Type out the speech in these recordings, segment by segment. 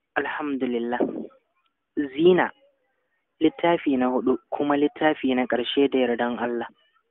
alhamdulillah zina littafi na hudu kuma littafi na ƙarshe da yardan Allah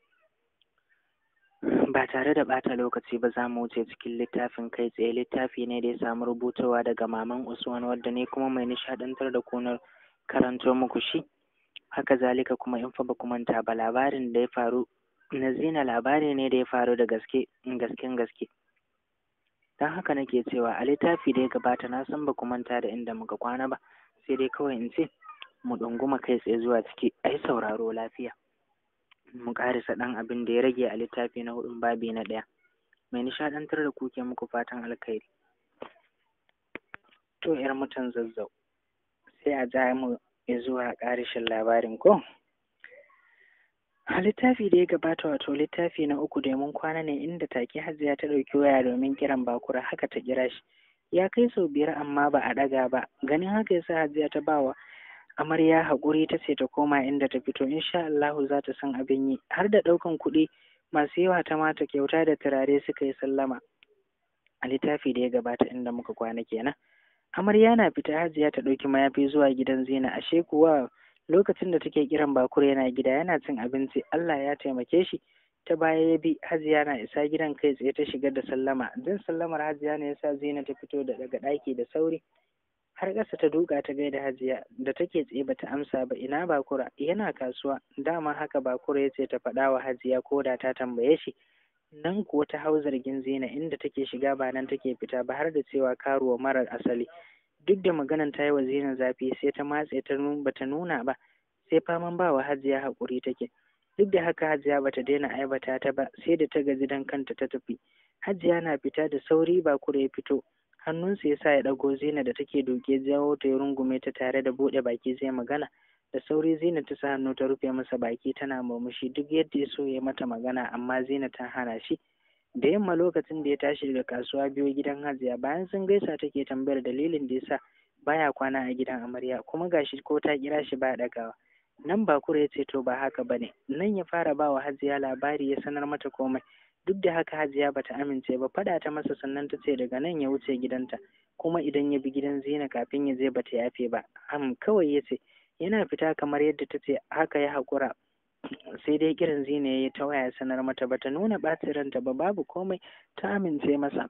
ba tare da ɓata lokaci ba za mu wuce cikin littafin kai tsaye littafi ne da ya samu rubutawa daga maman usman wadda ne kuma mai nishaɗantar da kunar karanto muku shi haka zalika kuma in fa ba ku manta ba labarin da ya faru na zina labari ne da ya faru da gaske gasken gaske don haka nake cewa a littafi da ya gabata na san ba ku manta da inda muka kwana ba sai dai kawai in ce mu ɗunguma kai tsaye zuwa ciki ai sauraro lafiya mu ƙarisa ɗan abin da ya rage a littafi na hudun babi na ɗaya mai nishaɗantar da kuke muku fatan alkhairi to yar mutan zazzau sai a ja mu zuwa ƙarishin labarin ko a littafi da ya gabata wato littafi na uku da mun kwana ne inda take hajiya ta ɗauki waya domin kiran bakura haka ta kira shi ya kai sau biyar amma ba a ɗaga ba ganin haka yasa hajiya ta bawa amarya haƙuri ta ce ta koma inda ta fito insha Allahu za ta san abin yi har da ɗaukan kuɗi masu yawa ta mata kyauta da turare suka yi sallama a littafi da ya gabata inda muka kwana kenan amarya na fita hajiya ta ɗauki mayafi zuwa gidan zina ashe kuwa lokacin da take kiran bakure yana gida yana cin abinci Allah ya taimake shi ta baya ya bi hajiya na isa gidan kai tsaye ta shiga da sallama jin sallamar hajiya ne yasa zina ta fito da daga ɗaki da sauri har ƙasa ta duka ta gaida hajiya da take tsaye bata amsa ba ina bakura yana kasuwa dama haka bakura ya ce ta faɗa wa hajiya ko da ta tambaye shi nan kuwa ta hau zargin zina inda take shiga ba nan take fita ba har da cewa karuwa marar asali duk da maganan ta yi wa zina zafi sai ta matse ta bata nuna ba sai faman ba wa hajiya haƙuri take duk da haka hajiya bata daina aibata ta ba sai da ta gaji dan kanta ta tafi hajiya na fita da sauri bakura ya fito hannunsa ya sa ya ɗago zina da take doke jawo ta ya rungume ta tare da buɗe baki zai magana da sauri zina ta sa hannu ta rufe masa baki tana murmushi duk yadda ya so ya mata magana amma zina ta hana shi da yamma lokacin da ya tashi daga kasuwa biyo gidan hajiya bayan sun gaisa take tambayar dalilin da yasa baya kwana a gidan amarya kuma gashi ko ta kira shi ba ɗagawa nan bakura ya ce to ba haka bane nan ya fara ba wa hajiya labari ya sanar mata komai duk da haka hajiya bata amince ba faɗa ta masa sannan ta ce daga nan ya wuce gidanta kuma idan ya bi gidan zina kafin ya je bata yafe ba am kawai ya ce yana fita kamar yadda ta ce haka ya haƙura sai dai kiran zina ya ta waya sanar mata bata nuna ɓacin ranta ba babu komai ta amince masa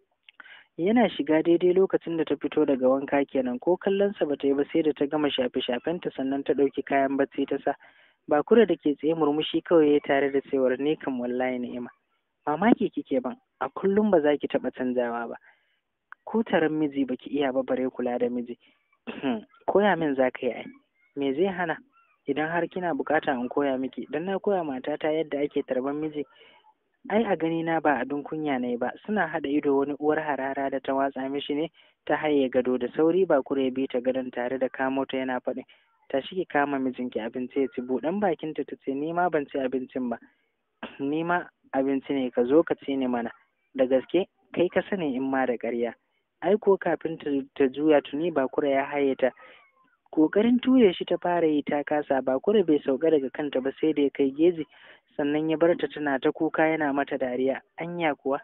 yana shiga daidai lokacin da ta fito daga wanka kenan ko kallonsa bata yi ba sai da ta gama shafe-shafenta sannan ta ɗauki kayan bacci ta sa bakura da ke tsaye murmushi kawai ya tare da cewar ni kam wallahi ni'ima mamaki kike ban a kullum ba za ki taɓa canzawa ba ko taron miji baki iya ba bare kula da miji koya min za ka yi ai me zai hana idan har kina bukata in koya miki dan na koya matata yadda ake tarban miji ai a gani na ba abin kunya ne ba suna haɗa ido wani uwar harara da ta watsa mishi ne ta haye gado da sauri ba kure bi ta gadon tare da kamo ta yana faɗin tashi ki kama mijinki abinci ya ci buɗan bakinta ta ce ni ma ban ci abincin ba ni ma abinci ne ka zo ka ci ni mana da gaske kai ka sani in ma da ƙarya ai ko kafin ta juya tuni bakura ya haye ta kokarin ture shi ta fara yi ta kasa bakura bai sauka daga kanta ba sai da ya kai geji sannan ya bar ta tana ta kuka yana mata dariya anya kuwa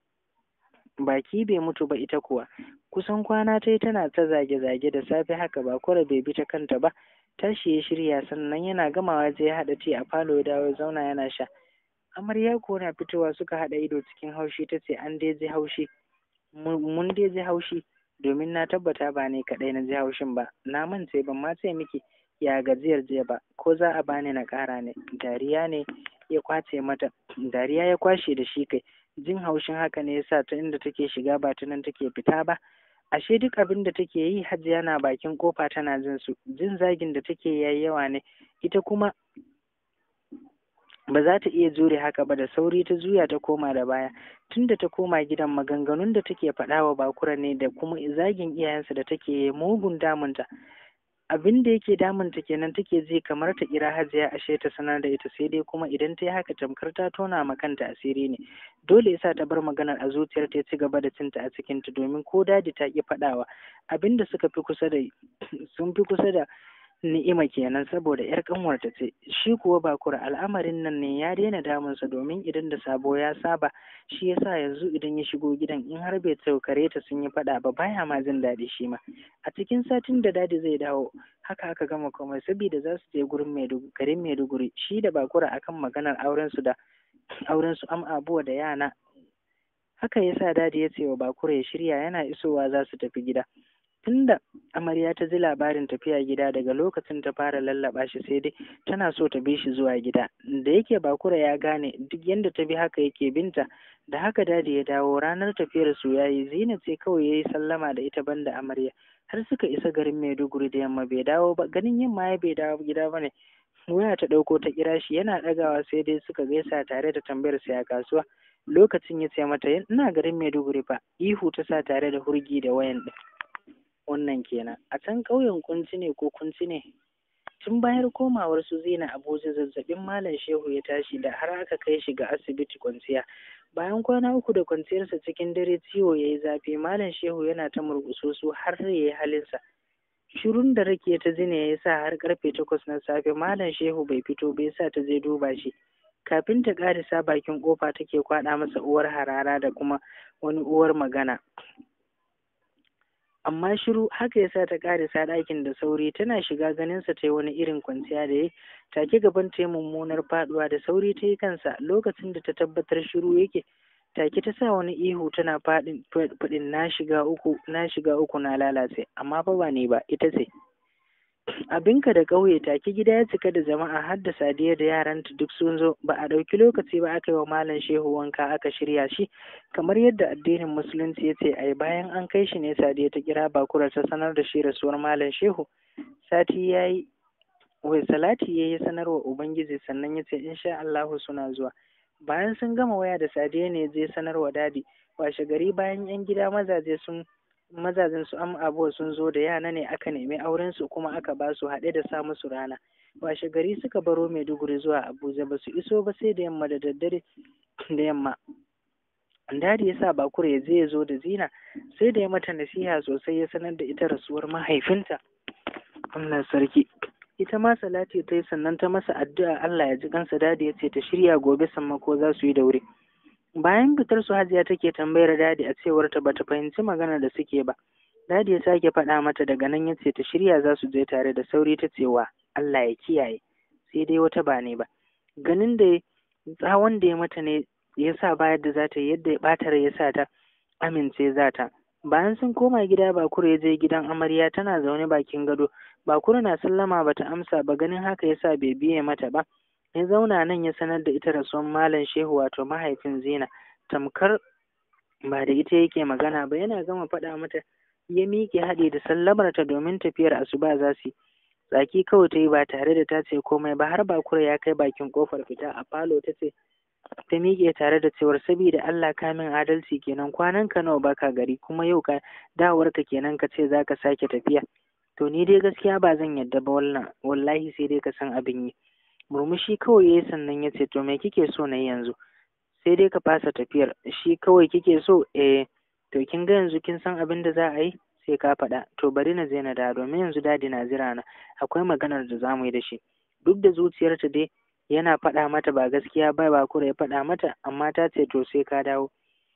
baki bai mutu ba ita kuwa kusan kwana ta yi tana ta zage-zage da safe haka bakura bai bi ta kanta ba tashi ya shirya sannan yana gamawa zai haɗa ti a falo ya dawo zauna yana sha amarya ko na fitowa suka haɗa ido cikin haushi ta ce an dai ji haushi mun dai ji haushi domin na tabbata ba ne kaɗai na ji haushin ba na mance ban ma ce miki ya gajiyar jiya ba ko za a bani na ƙara ne dariya ne ya kwace mata dariya ya kwashe da shi kai jin haushin haka ne yasa ta inda take shiga ba ta nan take fita ba ashe duk abin da take yi hajiya na bakin kofa tana jin su jin zagin da take yayi yawa ne ita kuma ba za ta iya jure haka ba da sauri ta juya ta koma da baya tunda ta koma gidan maganganun da take faɗa wa bakura ne da kuma zagin iyayensa da take mugun damunta abin da yake damunta kenan take ji kamar ta kira hajiya ashe ta sanar da ita sai dai kuma idan ta yi haka tamkar ta tona ma kanta asiri ne dole yasa ta bar maganar a zuciyar ta ci gaba da cinta a cikin ta domin ko dadi ta ki faɗawa abin da suka fi kusa da sun fi kusa da ni'ima kenan saboda yar kanwarta ce shi kuwa bakura al'amarin nan ne ya daina damunsa domin idan da sabo ya saba shi yasa yanzu idan ya shigo gidan in har bai saukare ta sun yi faɗa ba baya ma jin daɗi shi ma a cikin satin da dadi zai dawo haka aka gama komai saboda za su je gurin maiduguri garin maiduguri shi da bakura akan maganar auren su da auren su am abuwa da yana haka yasa dadi ya ce wa bakura ya shirya yana isowa za su tafi gida tunda amarya ta ji labarin tafiya gida daga lokacin ta fara lallaba shi sai dai tana so ta bi shi zuwa gida da yake bakura ya gane duk yanda ta bi haka yake binta da haka dadi ya dawo ranar tafiyar su yayi zina ce kawai yayi sallama da ita banda amarya har suka isa garin maiduguri da yamma bai dawo ba ganin yamma ya bai dawo gida bane waya ta ɗauko ta kira shi yana ɗagawa sai dai suka gaisa tare da tambayar sa a kasuwa lokacin ya ce mata ina garin maiduguri fa ihu ta sa tare da hurgi da wayan ɗin wannan kenan a can ƙauyen kunci ne ko kunci ne tun bayar komawar su zina abuja zazzabin malam shehu ya tashi da har aka kai shi ga asibiti kwanciya bayan kwana uku da kwanciyarsa cikin dare ciwo ya yi zafi malam shehu yana ta murƙuso su har ya yi halinsa shirun da rake ta zina ya sa har karfe takwas na safe malam shehu bai fito bai sa ta je duba shi kafin ta ƙarisa bakin ƙofa take kwaɗa masa uwar harara da kuma wani uwar magana amma shiru haka yasa ta karisa ɗakin da sauri tana shiga ganinsa ta yi wani irin kwanciya da ya take gaban ta yi mummunar faduwa da sauri ta yi kansa lokacin da ta tabbatar shiru yake take ta sa wani ihu tana faɗin faɗin na shiga uku na shiga uku na lalace amma fa ba ne ba ita ce abinka da ƙauye take gida ya cika da jama'a har da sadiya da yaranta duk sun zo ba a ɗauki lokaci ba aka yi wa malam shehu wanka aka shirya shi kamar yadda addinin musulunci ya ce ai bayan an kai shi ne sadiya ta kira bakura ta sanar da shi rasuwar malam shehu sati ya yi wai salati ya yi sanarwa ubangiji sannan ya ce insha Allahu suna zuwa bayan sun gama waya da sadiya ne zai sanarwa dadi washe gari bayan yan gida mazaje sun mazajen su am abuwa sun zo da yana ne aka nemi auren su kuma aka ba su haɗe da sa musu rana washe gari suka baro maiduguri zuwa abuja ba su iso ba sai da yamma da daddare da yamma dadi ya sa bakura ya je ya zo da zina sai da ya mata nasiha sosai ya sanar da ita rasuwar mahaifinta Allah sarki ita ma salati ta yi sannan ta masa addu'a Allah ya ji kansa dadi ya ce ta shirya gobe sammako za su yi da wuri bayan fitar su hajiya take tambayar dadi a cewar ta bata fahimci maganar da suke ba dadi ya sake faɗa mata daga nan ya ce ta shirya za su je tare da sauri ta cewa Allah ya kiyaye sai dai wata ba ne ba ganin da tsawon da ya mata ne ya sa bayar da za ta yi yadda ya ɓatar ya sa ta amince za ta bayan sun koma gida bakura ya je gidan amarya tana zaune bakin gado bakura na sallama bata amsa ba ganin haka ya sa bai biye mata ba ya zauna nan ya sanar da ita rasuwan malam shehu wato mahaifin zina tamkar ba da ita yake magana ba yana gama faɗa mata ya miƙe haɗe da sallamarta domin tafiyar asuba za su yi tsaki kawai ta yi ba tare da ta ce komai ba har bakura ya kai bakin kofar fita a falo ta ce ta miƙe tare da cewar saboda Allah ka min adalci kenan kwanan ka nawa baka gari kuma yau ka dawar ka kenan ka ce zaka sake tafiya to ni dai gaskiya ba zan yadda ba wannan wallahi sai dai ka san abin yi murmushi kawai yayi sannan ya ce to me kike so na yanzu sai dai ka fasa tafiyar shi kawai kike so eh to kin ga yanzu kin san abin da za a yi sai ka faɗa to bari na je na da domin yanzu dadi na jira na akwai maganar da zamu yi da shi duk da zuciyarta dai yana faɗa mata ba gaskiya ba ba kura ya faɗa mata amma ta ce to sai ka dawo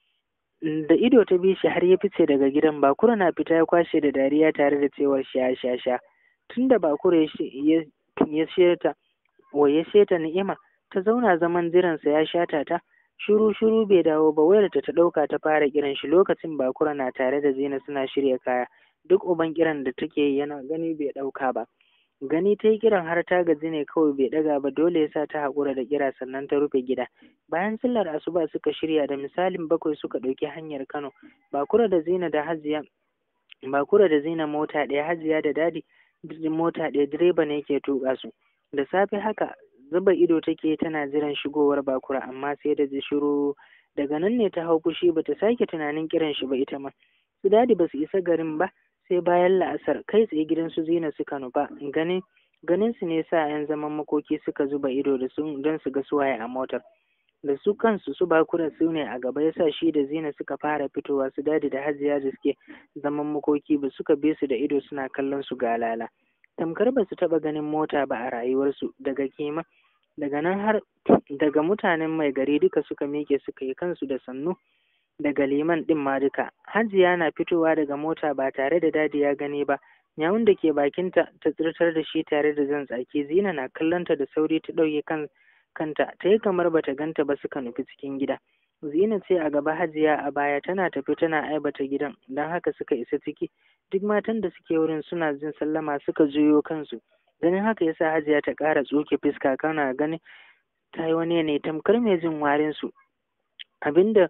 da ido ta bi shi har ya fice daga gidan bakura na fita ya kwashe da dariya tare da cewar sha sha sha tunda bakura ya ya sheta wa ya sheta ni'ima ta zauna zaman jiransa ya shata ta shiru shiru bai dawo ba wayar ta ta ɗauka ta fara kiran shi lokacin bakura na tare da zina suna shirya kaya duk uban kiran da take yana gani bai ɗauka ba gani ta yi kiran har ta gaji ne kawai bai ɗaga ba dole ya sa ta haƙura da kira sannan ta rufe gida bayan sallar asuba suka shirya da misalin bakwai suka ɗauki hanyar kano bakura da zina da hajiya bakura da zina mota ɗaya hajiya da dadi mota ɗaya direba ne ke tuƙa su da safe haka zuba ido take tana jiran shigowar bakura amma sai da ji shiru daga nan ne ta hau fushi bata sake tunanin kiran shi ba ita ma su dadi ba su isa garin ba sai bayan la'asar kai tsaye gidan su zina suka nufa ganin ganin su ne sa yan zaman makoki suka zuba ido da su don su ga suwaye a motar da su kansu su bakura su ne a gaba yasa shi da zina suka fara fitowa su dadi da hajiya da suke zaman makoki ba suka bi su da ido suna kallon su galala tamkar ba su taɓa ganin mota ba a rayuwarsu daga kima daga nan har daga mutanen mai gari duka suka miƙe suka yi kansu da sannu daga liman ɗin ma duka hajiya na fitowa daga mota ba tare da dadi ya gani ba yawun da ke bakinta ta tsirtar da shi tare da zan tsaki zina na kallonta da sauri ta ɗauke kan kanta ta yi kamar bata ganta ba suka nufi cikin gida zina ce a gaba hajiya a baya tana tafi tana aibata gidan don haka suka isa ciki duk matan da suke wurin suna jin sallama suka juyo kansu ganin haka yasa hajiya ta ƙara tsoke fuska kana ganin ta yi wani ne tamkar mai jin warin su abinda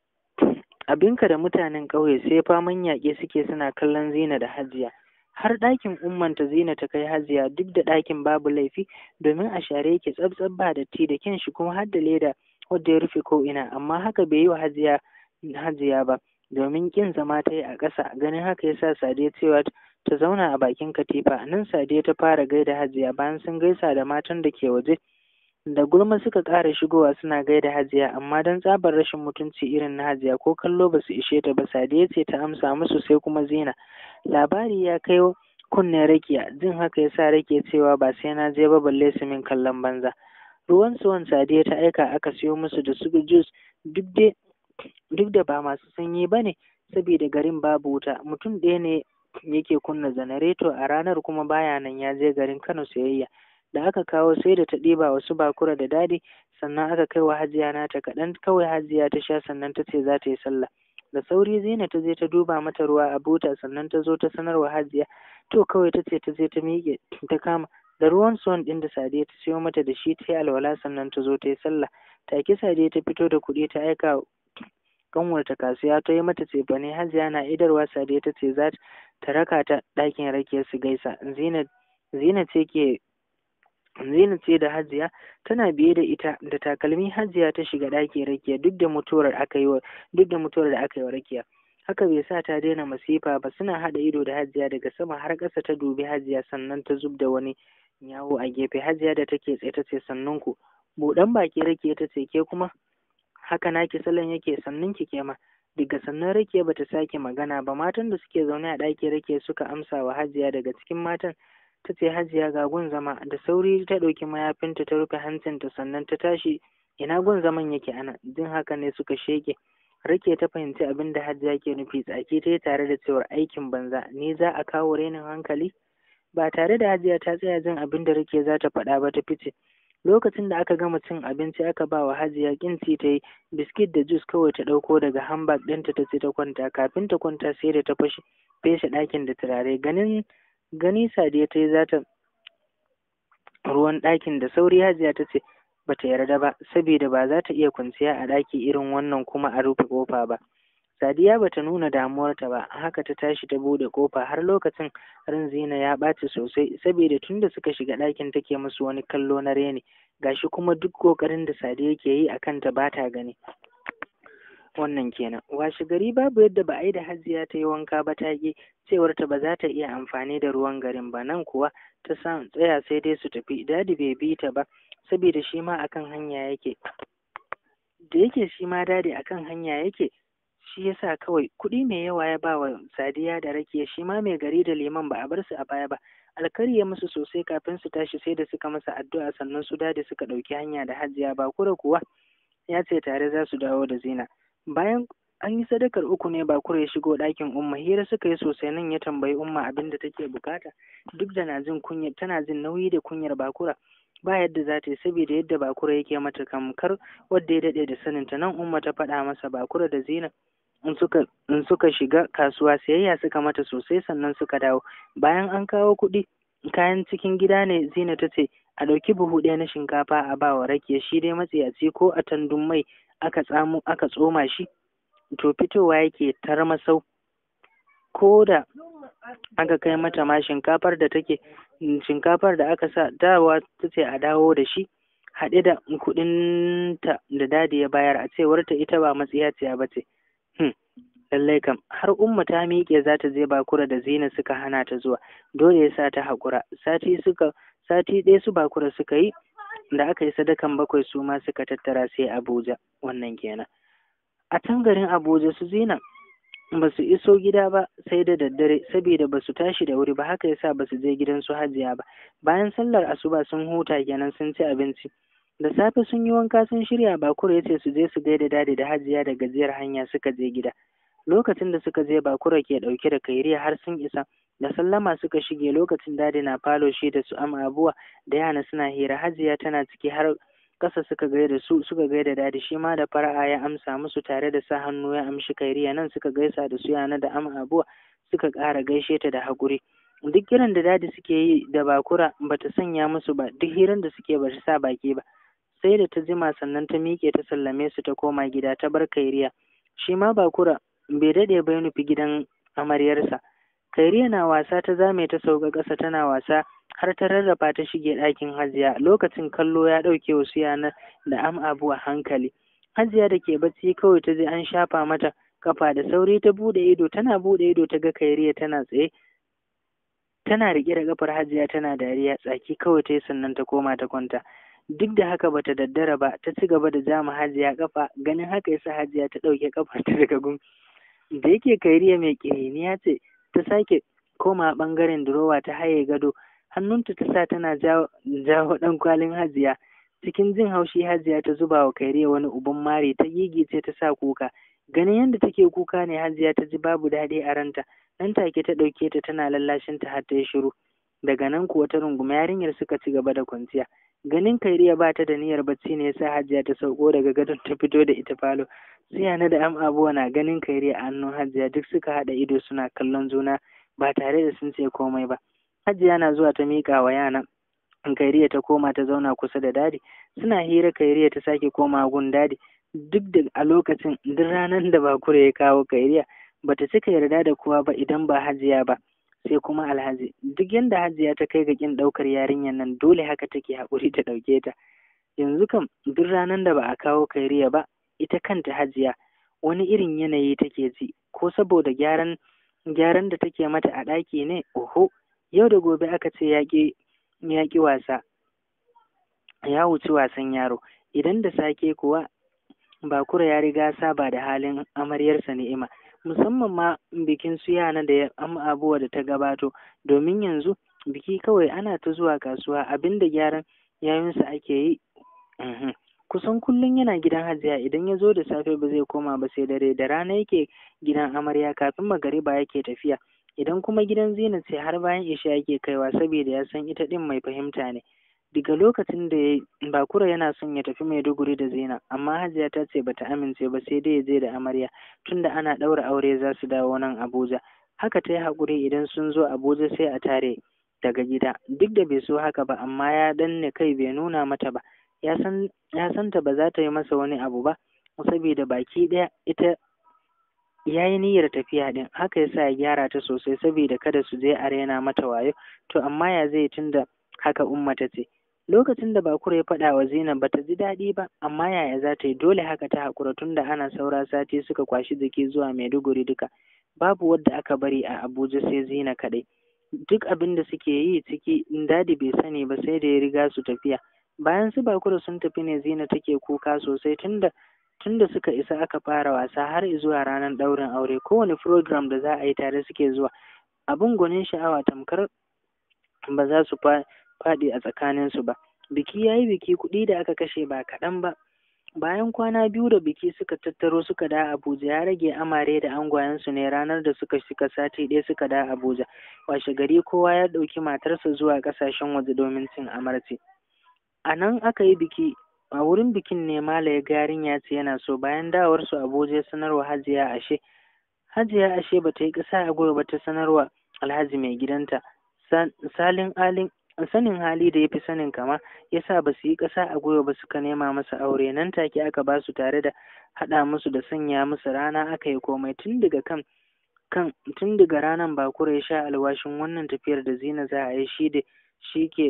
abinka da mutanen ƙauye sai faman yaƙe suke suna kallon zina da hajiya har ɗakin ummanta zina ta kai hajiya duk da ɗakin babu laifi domin a share yake tsabtsab ba datti da kyan shi kuma har da leda wadda ya rufe ko ina amma haka bai yi wa hajiya hajiya ba domin kin zama ta yi a ƙasa ganin haka yasa sadiya cewa ta zauna a bakin katifa nan sadiya ta fara gaida hajiya bayan sun gaisa da matan da ke waje da gulma suka ƙara shigowa suna gaida hajiya amma don tsabar rashin mutunci irin na hajiya ko kallo ba su ishe ta ba sadiya ce ta amsa musu sai kuma zina labari ya kai kunnen rakiya jin haka yasa rake cewa ba sai na je ba balle su min kallon banza ruwan suwan sadiya ta aika aka siyo musu da su jus duk dai duk da ba masu sanyi ba ne saboda garin babu wuta mutum ɗaya ne yake kunna janareto a ranar kuma baya nan ya je garin kano sayayya da aka kawo sai da ta ɗiba wasu bakura da dadi sannan aka kai wa hajiya nata kaɗan kawai hajiya ta sha sannan ta ce za ta yi sallah da sauri zina ta je ta duba mata ruwa a buta sannan ta zo ta sanar wa hajiya to kawai ta ce ta je ta miƙe ta kama da ruwan suwan ɗin da sadiya ta siyo mata da shi ta yi alwala sannan ta zo ta yi sallah take sadiya ta fito da kuɗi ta aika kanwarta kasuwa ta yi mata cefane hajiya na idarwa sadiya ta ce za ta raka ta ɗakin rakiyar su gaisa zina zina ce ke Zina ce da Hajiya tana biye da ita da takalmi Hajiya ta shiga ɗaki Rakiya duk da mutuwar aka yi wa duk da mutuwar da aka yi wa Rakiya. Haka bai sa ta daina masifa ba suna haɗa ido da Hajiya daga sama har ƙasa ta dubi Hajiya sannan ta zub da wani yawo a gefe Hajiya da take tsaye ta ce sannun ku. Buɗan baki Rakiya ta ce ke kuma haka naki salon yake sannun ki ke ma. Daga sannan Rakiya bata sake magana ba matan da suke zaune a ɗaki Rakiya suka amsa wa Hajiya daga cikin matan ta ce hajiya ga gun zama da sauri ta ɗauki mayafinta ta rufe hancinta sannan ta tashi ina gun zaman yake ana jin haka ne suka sheke rake ta fahimci abin da hajiya ke nufi tsaki ta yi tare da cewar aikin banza ni za a kawo renin hankali ba tare da hajiya ta tsaya jin abin da rake za ta faɗa ba ta fice lokacin da aka gama cin abinci aka ba wa hajiya kinci ta yi biskit da jus kawai ta ɗauko daga hambak ɗinta ta ce ta kwanta kafin ta kwanta sai da ta fashe feshe ɗakin da turare ganin gani sadiya ta yi za ta ruwan ɗakin da sauri hajiya ta ce ba ta yarda ba saboda ba za ta iya kwanciya a ɗaki irin wannan kuma a rufe ƙofa ba sadiya ba ta nuna damuwarta ba haka ta tashi ta buɗe ƙofa har lokacin ran zina ya ɓaci sosai saboda tun da suka shiga ɗakin take musu wani kallo na reni gashi kuma duk ƙoƙarin da sadiya ke yi a kanta ba ta gani wannan kenan washe gari babu yadda ba a yi da hajiya ta yi wanka ba ta ƙi cewar ta ba za ta iya amfani da ruwan garin ba nan kuwa ta sa tsaya sai dai su tafi dadi bai bi ta ba saboda shi ma akan hanya yake da yake shi ma dadi akan hanya yake shi yasa kawai kuɗi mai yawa ya ba wa sadiya da rakiya shi ma mai gari da liman ba a bar su a baya ba alkari ya musu sosai kafin su tashi sai da suka masa addu'a sannan su dadi suka ɗauki hanya da hajiya ba kura kuwa ya ce tare za su dawo da zina bayan an yi sadakar uku ne bakura ya shigo ɗakin umma hira suka yi sosai nan ya tambayi umma abin da take bukata duk da na jin kunyar tana jin nauyi da kunyar bakura ba yadda za ta yi saboda yadda bakura yake mata kamkar wadda ya daɗe da saninta nan umma ta faɗa masa bakura da zina in suka in suka shiga kasuwa sayayya suka mata sosai sannan suka dawo bayan an kawo kuɗi kayan cikin gida ne zina ta ce a ɗauki buhu ɗaya na shinkafa a ba wa rakiya shi dai matsiyaci ko a tandun mai aka tsamo aka tsoma shi to fitowa yake tarmasau ko da aka kai mata ma shinkafar da take shinkafar da aka sa dawa ta ce a dawo da shi haɗe da kuɗinta da dadi ya bayar a cewar ta ita ba matsiyaciya ba ce lallai kam har umma ta miƙe za ta je bakura da zina suka hana ta zuwa dole ya sa ta haƙura sati suka sati ɗaya su bakura suka yi da aka yi sadakan bakwai su ma suka tattara sai abuja wannan kenan a can garin abuja su zina ba su iso gida ba sai da daddare saboda ba su tashi da wuri ba haka yasa ba su je gidan su hajiya ba bayan sallar asuba sun huta kenan sun ci abinci da safe sun yi wanka sun shirya bakura ya ce su je su gaida dadi da hajiya da gajiyar hanya suka je gida lokacin da suka je bakura ke dauke da kairiya har sun isa da sallama suka shige lokacin dadi na falo shi da su ama abuwa da yana suna hira hajiya tana ciki har kasa suka gaida su suka gaida dadi shi ma da fara'a ya amsa musu tare da sa hannu ya amshi kairiya nan suka gaisa da su yana da ama abuwa suka ƙara gaishe ta da haƙuri duk kiran da dadi suke yi da bakura bata sanya musu ba duk hiran da suke ba sa baki ba sai da ta jima sannan ta miƙe ta sallame su ta koma gida ta bar kairiya shi ma bakura bai daɗe ba ya nufi gidan amaryarsa kairiya na wasa ta zame ta sauka ƙasa tana wasa har ta rarrafa ta shige ɗakin hajiya lokacin kallo ya ɗauke wasu yana da am abu a hankali hajiya da ke bacci kawai ta je an shafa mata kafa da sauri ta buɗe ido tana buɗe ido ta ga kairiya tana tsaye tana riƙe da kafar hajiya tana dariya tsaki kawai ta yi sannan ta koma ta kwanta duk da haka bata daddara ba ta ci gaba da jama hajiya kafa ganin haka yasa hajiya ta ɗauke kafar ta daga gun da yake kairiya mai ƙiriniya ce ta sake koma ɓangaren durowa ta haye gado hannunta ta sa tana jawo ɗan kwalin hajiya cikin jin haushi hajiya ta zuba wa kairiya wani uban mari ta gigice ta sa kuka ganin yadda take kuka ne hajiya ta ji babu daɗi a ranta nan take ta ɗauke ta tana lallashin ta har ta yi shiru daga nan kuwa ta runguma yarinyar suka ci gaba da kwanciya ganin kairiya ba ta da niyyar bacci ne yasa hajiya ta sauko daga gadon ta fito da ita falo sai yana da am abuwa na ganin kairiya a hannun hajiya duk suka haɗa ido suna kallon juna ba tare da sun ce komai ba hajiya na zuwa ta miƙa wa yana kairiya ta koma ta zauna kusa da dadi suna hira kairiya ta sake koma gun dadi duk da a lokacin duk ranar da bakure ya kawo kairiya bata cika yarda da kowa ba idan ba hajiya ba sai kuma alhaji duk yanda hajiya ta kai ga kin ɗaukar yarinyar nan dole haka take haƙuri ta ɗauke ta yanzu kam duk ranar da ba a kawo kairiya ba ita kanta hajiya wani irin yanayi take ji ko saboda gyaran gyaran da take mata a ɗaki ne oho yau da gobe aka ce yaƙi yaƙi wasa ya wuci wasan yaro idan da sake kuwa bakura ya riga saba da halin amaryarsa ni'ima musamman ma bikin su yana da abubuwa da ta gabato domin yanzu biki kawai ana ta zuwa kasuwa abinda gyaran yayinsa ake yi kusan kullum yana gidan hajiya idan ya zo da safe ba zai koma ba sai dare da rana yake gidan amarya kafin magariba yake tafiya idan kuma gidan zina ce har bayan isha yake kaiwa saboda ya san ita din mai fahimta ne daga lokacin da ya bakura yana son ya tafi maiduguri da zina amma hajiya ta ce bata amince ba sai dai ya je da amarya tunda ana ɗaura aure za su dawo nan abuja haka ta yi haƙuri idan sun zo abuja sai a tare daga gida duk da bai so haka ba amma ya danne kai bai nuna mata ba ya san ya santa ba za ta yi masa wani abu ba saboda baki ɗaya ita ya yi niyyar tafiya ɗin haka yasa ya gyara ta sosai saboda kada su je a raina mata wayo to amma ya zai tunda haka umma ta ce lokacin da bakura ya faɗa wa Zainab bata ji daɗi ba amma yaya za ta yi dole haka ta haƙura tunda ana saura sati suka kwashi jiki zuwa Maiduguri duka babu wadda aka bari a Abuja sai Zina kaɗai duk abin da suke yi ciki dadi bai sani ba sai da ya riga su tafiya bayan su bakura sun tafi ne Zina take kuka sosai tunda tunda suka isa aka fara wasa har zuwa ranar ɗaurin aure kowane program da za a yi tare suke zuwa abin gwanin sha'awa tamkar ba za su faɗi a tsakaninsu ba biki ya yi biki kuɗi da aka kashe ba kaɗan ba bayan kwana biyu da biki suka tattaro suka da abuja ya rage amare da angwayensu ne ranar da suka shika sati ɗaya suka da abuja washe gari kowa ya ɗauki matarsa zuwa ƙasashen waje domin cin amarci a nan aka yi biki a wurin bikin ne mala ya ga yarinya ce yana so bayan dawarsu abuja sanarwa hajiya ashe hajiya ashe bata yi ƙasa a gwiwa ba ta sanarwa alhaji mai gidanta salin alin sanin hali da ya fi sanin kama ya sa ba su yi ƙasa a gwiwa ba suka nema masa aure nan take aka ba su tare da haɗa musu da sanya musu rana aka yi komai tun daga kan kan tun daga ranar bakura ya sha alwashin wannan tafiyar da zina za a yi shi da shi ke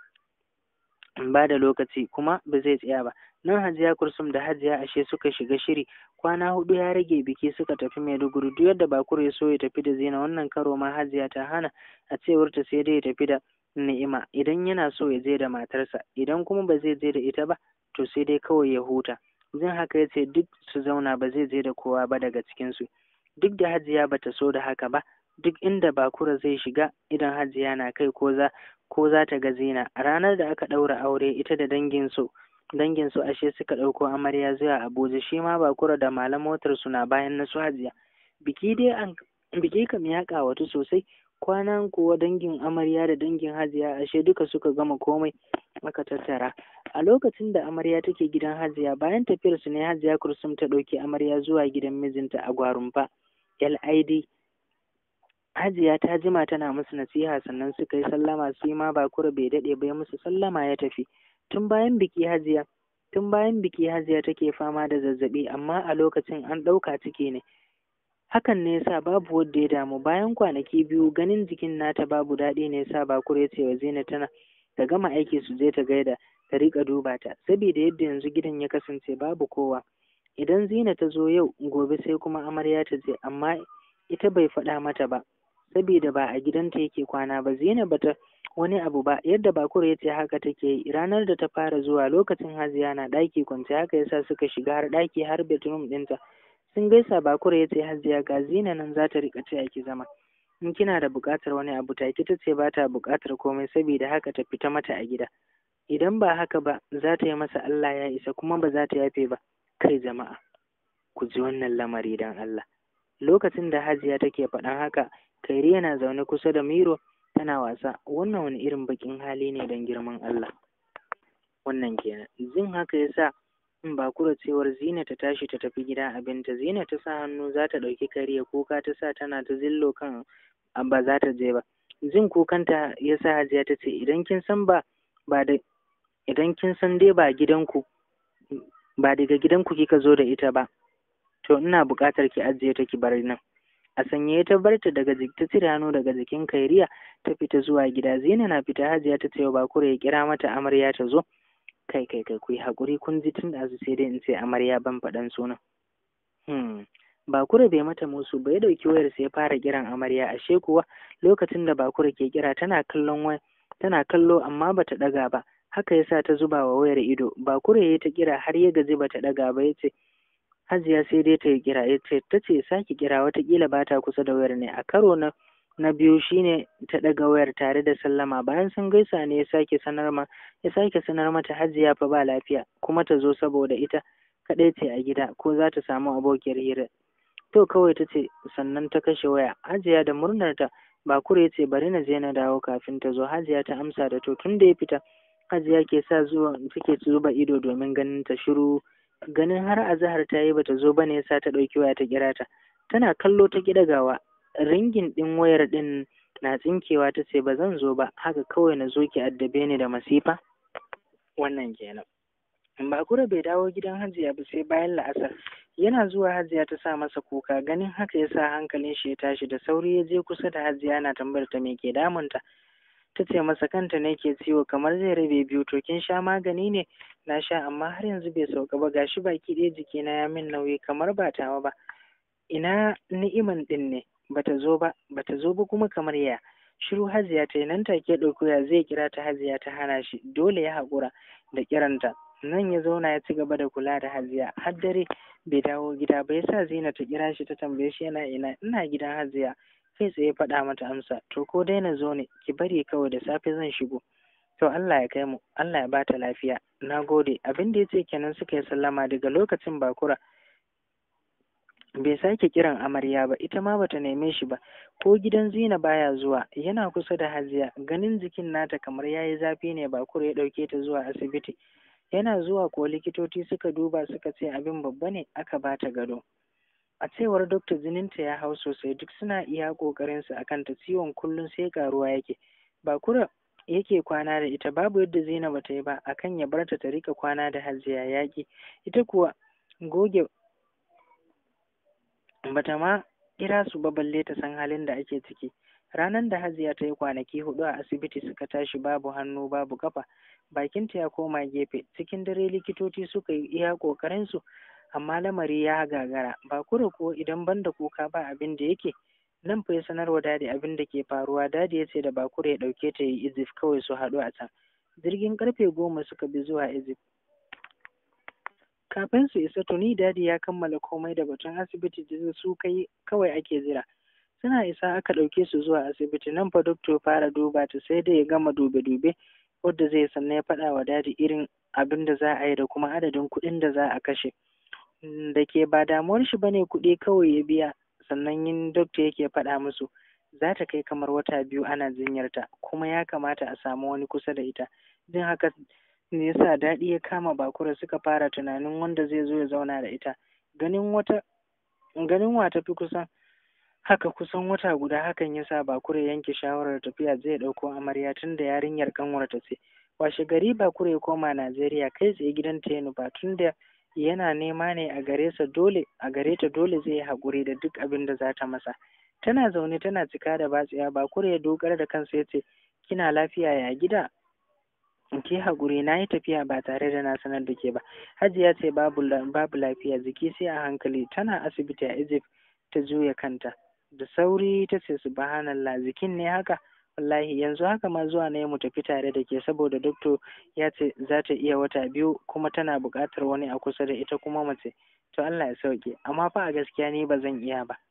ba da lokaci kuma ba zai tsaya ba nan hajiya kursum da hajiya ashe suka shiga shiri kwana hudu ya rage biki suka tafi maiduguri duk yadda bakura ya so ya tafi da zina wannan karo ma hajiya ta hana a cewar ta sai dai ya tafi da ni'ima idan yana so ya je da matarsa idan kuma ba zai je da ita ba to sai dai kawai ya huta zan haka ya ce duk su zauna ba zai je da kowa ba daga cikinsu duk da hajiya bata so da haka ba duk inda bakura zai shiga idan hajiya na kai ko za ko za ta ga zina ranar da aka ɗaura aure ita da danginsu danginsu ashe suka ɗauko amarya zuwa abuja shi ma bakura da malam motar su na bayan na su hajiya biki dai an biki kam ya ƙawatu sosai kwanan kuwa dangin amarya da dangin hajiya ashe duka suka gama komai aka tattara a lokacin da amarya take gidan hajiya bayan tafiyar su ne hajiya kursum ta ɗauki amarya zuwa gidan mijinta a gwarumfa lid hajiya ta jima tana musu nasiha sannan suka yi sallama su ma bakura bai daɗe ba ya musu sallama ya tafi tun bayan biki hajiya tun bayan biki hajiya take fama da zazzaɓi amma a lokacin an ɗauka ciki ne hakan ne yasa babu wanda ya damu bayan kwanaki biyu ganin jikin nata babu daɗi ne yasa bakura ya ce wa zina tana ta gama aiki su je ta gaida ta riƙa duba ta saboda yadda yanzu gidan ya kasance babu kowa idan zina ta zo yau gobe sai kuma amarya ta je amma ita bai faɗa mata ba saboda ba a gidanta yake kwana ba zina bata wani abu ba yadda bakura ya ce haka take yi ranar da ta fara zuwa lokacin haziya na ɗaki kwance haka yasa suka shiga har ɗaki har bedroom ɗinta sun gaisa bakura ya ce hajiya ga zina nan za ta riƙa taya ki zama in kina da buƙatar wani abu take ta ce ba ta buƙatar komai saboda haka ta fita mata a gida idan ba haka ba za ta yi masa Allah ya isa kuma ba za ta yafe ba kai jama'a ku ji wannan lamari dan Allah lokacin da hajiya take faɗan haka kairi yana zaune kusa da miro tana wasa wannan wani irin baƙin hali ne don girman Allah wannan kenan jin haka yasa in ba kura cewar zina ta tashi ta tafi gida abinta zina ta sa hannu za ta ɗauki kariya kuka ta sa tana ta zillo kan ba za ta je ba jin kukanta ya sa hajiya ta ce idan kin san ba ba da idan kin san dai ba gidanku ba daga gidanku kika zo da ita ba to ina buƙatar ki ajiye ta ki bar nan a sanye ta bar ta daga ta cire hannu daga jikin kairiya ta fita zuwa gida zina na fita hajiya ta ce ba kura ya kira mata amarya ta zo kai kai kai ku yi haƙuri kun ji tun da sai dai in ce amarya ban faɗan sunan hmm. bakura bai mata musu ba ya ɗauki wayar sai ya fara kiran amarya ashe kuwa lokacin da bakura ke kira tana kallon waya tana kallo amma bata ɗaga ba haka yasa ta zuba wa wayar ido bakura ya ta kira har ya gaji bata ɗaga ba ya ce hajiya sai dai ta yi kira ya ce ta ce sake kira watakila ba ta kusa da wayar ne a karo na na biyu shine ta ɗaga wayar tare da sallama bayan sun gaisa ne ya sake sanar ma ya sake sanar mata hajiya fa ba lafiya kuma ta zo saboda ita kaɗai ce a gida ko za ta samu abokiyar hira to kawai ta ce sannan ta kashe waya hajiya da murnar ta bakure ce bari na je na dawo kafin ta zo hajiya ta amsa da to tun da ya fita hajiya ke sa zuwa take zuba ido domin ganin ta shiru ganin har azahar ta yi bata zo bane yasa ta ɗauki waya ta kira ta tana kallo ta gidagawa ringin ɗin wayar ɗin na tsinkewa ta ce ba zan zo ba haka kawai na zo ki addabe ni da masifa wannan kenan bakura bai dawo gidan hajiya ba sai bayan la'asar yana zuwa hajiya ta sa masa kuka ganin haka ya sa hankalin shi ya tashi da sauri ya je kusa da hajiya na tambayar ta me ke damunta ta ce masa kanta ne ke ciwo kamar zai rabe biyu to kin sha magani ne na sha amma har yanzu bai sauka ba gashi baki ɗaya jikina ya min nauyi kamar ba tawa ba ina ni'iman ɗin ne bata zo ba bata zo ba kuma kamar ya shiru hajiya ta yi nan take ɗauko ya zai kira ta hajiya ta hana shi dole ya haƙura da kiranta nan ya zauna ya ci gaba da kula da hajiya har dare bai dawo gida ba yasa zina ta kira shi ta tambaye shi yana ina ina gidan hajiya kai tsaye faɗa mata amsa to ko dai na zo ne ki bari kawai da safe zan shigo to Allah ya kai mu Allah ya bata lafiya na gode abin da ya ce kenan suka yi sallama daga lokacin bakura bai sake kiran amarya ba ita ma bata neme shi ba ko gidan zina baya zuwa yana kusa da hajiya ganin jikin nata kamar yayi zafi ne bakura ya ɗauke ta zuwa asibiti yana zuwa ko likitoci suka duba suka ce abin babba ne aka bata gado a cewar dokta jininta ya hau sosai duk suna iya kokarin su akan ta ciwon kullum sai karuwa yake bakura yake kwana da ita babu yadda Zainab ta yi ba akan ya barta ta rika kwana da Hajiya yaki ita kuwa goge bata ma kira su ba balle ta san halin da ake ciki ranar da Hajiya ta yi kwanaki hudu a asibiti suka tashi babu hannu babu kafa bakinta ya koma gefe cikin dare likitoci suka yi iya kokarin su amma lamari ya gagara ba kura ko idan banda kuka ba abin da yake nan fa ya sanarwa dadi abin da ke faruwa dadi ya ce da bakura ya dauke ta yi izif kawai su haɗu a can jirgin karfe goma suka bi zuwa izif kafin su isa tuni dadi ya kammala komai da batun asibiti da su kai kawai ake jira suna isa aka ɗauke su zuwa asibiti nan fa doktor fara duba ta sai da ya gama dube-dube wadda zai sannan ya faɗa wa dadi irin abin da za a yi da kuma adadin kuɗin da za a kashe da ke ba damuwar shi bane kuɗi kawai ya biya sannan yin dokta yake faɗa musu za ta kai kamar wata biyu ana jinyarta kuma ya kamata a samu wani kusa da ita jin haka ne yasa daɗi ya kama bakura suka fara tunanin wanda zai zo ya zauna da ita ganin wata ganin wa tafi kusan haka kusan wata guda hakan yasa bakure yanke shawarar tafiya zai ɗauko amarya tun da yarinyar kanwarta ce washe gari bakure ya koma najeriya kai tsaye gidan ta ya nufa tun da yana nema ne a gare sa dole a gare ta dole zai yi haƙuri da duk abin da za ta masa tana zaune tana cika da batsiya bakure ya dogara da kansa ya ce kina lafiya ya gida ki haƙuri na yi tafiya ba tare da na sanar da ke ba hajiya ce babu babu lafiya jiki sai a hankali tana asibiti a egypt ta juya kanta da sauri ta ce subhanallah jikin ne haka wallahi yanzu haka ma zuwa ne mu tafi tare da ke saboda doktor ya ce za ta iya wata biyu kuma tana buƙatar wani a kusa da ita kuma mace to Allah ya sauke amma fa a gaskiya ni ba zan iya ba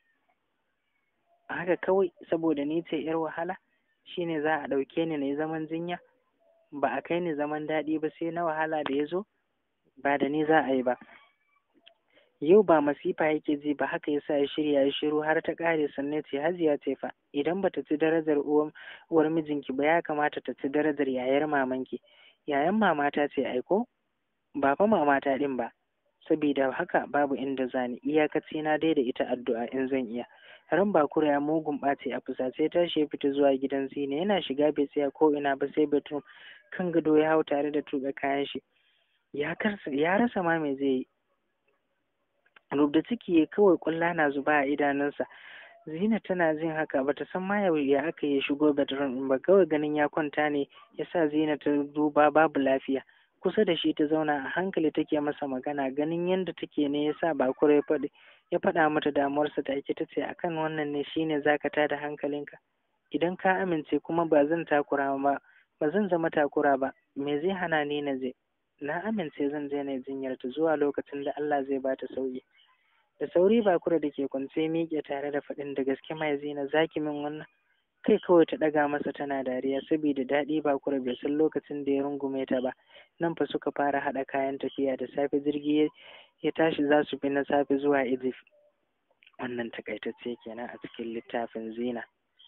haka kawai saboda ni ce yar wahala shine za a ɗauke ni na yi zaman jinya ba a kai ni zaman daɗi ba sai na wahala da ya zo ba da ni za a yi ba yau ba masifa yake ji ba haka yasa ya shirya ya shiru har ta ƙare sannan ce hajiya ce fa idan bata ci darajar uwar mijinki ba ya kamata ta ci darajar yayar mamanki yayan mamata ce aiko ba fa mamata ɗin ba saboda haka babu inda zani iyakaci na dai da ita addu'a in zan iya ran bakura ya mugun ɓaci a fusace tashi ya fita zuwa gidan zina yana shiga bai tsaya ko ina ba sai bedroom kan gado ya hau tare da tuɓe kayan shi ya rasa ma me zai yi rubda ciki ya kawai ƙulla na zuba a idanunsa zina tana jin haka bata san ma ya aka ya shigo bedroom ɗin ba kawai ganin ya kwanta ne ya sa zina ta duba babu lafiya kusa da shi ta zauna a hankali take masa magana ganin yadda take ne ya sa bakura ya faɗi ya faɗa mata damuwarsa ta ake ta ce akan wannan ne shine zaka tada hankalinka idan ka amince kuma ba zan takura ba ba zan zama takura ba me zai hana ni na je na amince zan je na jinyar ta zuwa lokacin da Allah zai bata sauki da sauri bakura da ke kwance miƙe tare da faɗin da gaske mai zina zaki min wannan kai kawai ta ɗaga masa tana dariya saboda daɗi bakura bai san lokacin da ya rungume ta ba nan fa suka fara haɗa kayan tafiya da safe jirgi ya tashi za su fi na safe zuwa Egypt wannan takaitacce kenan a cikin littafin zina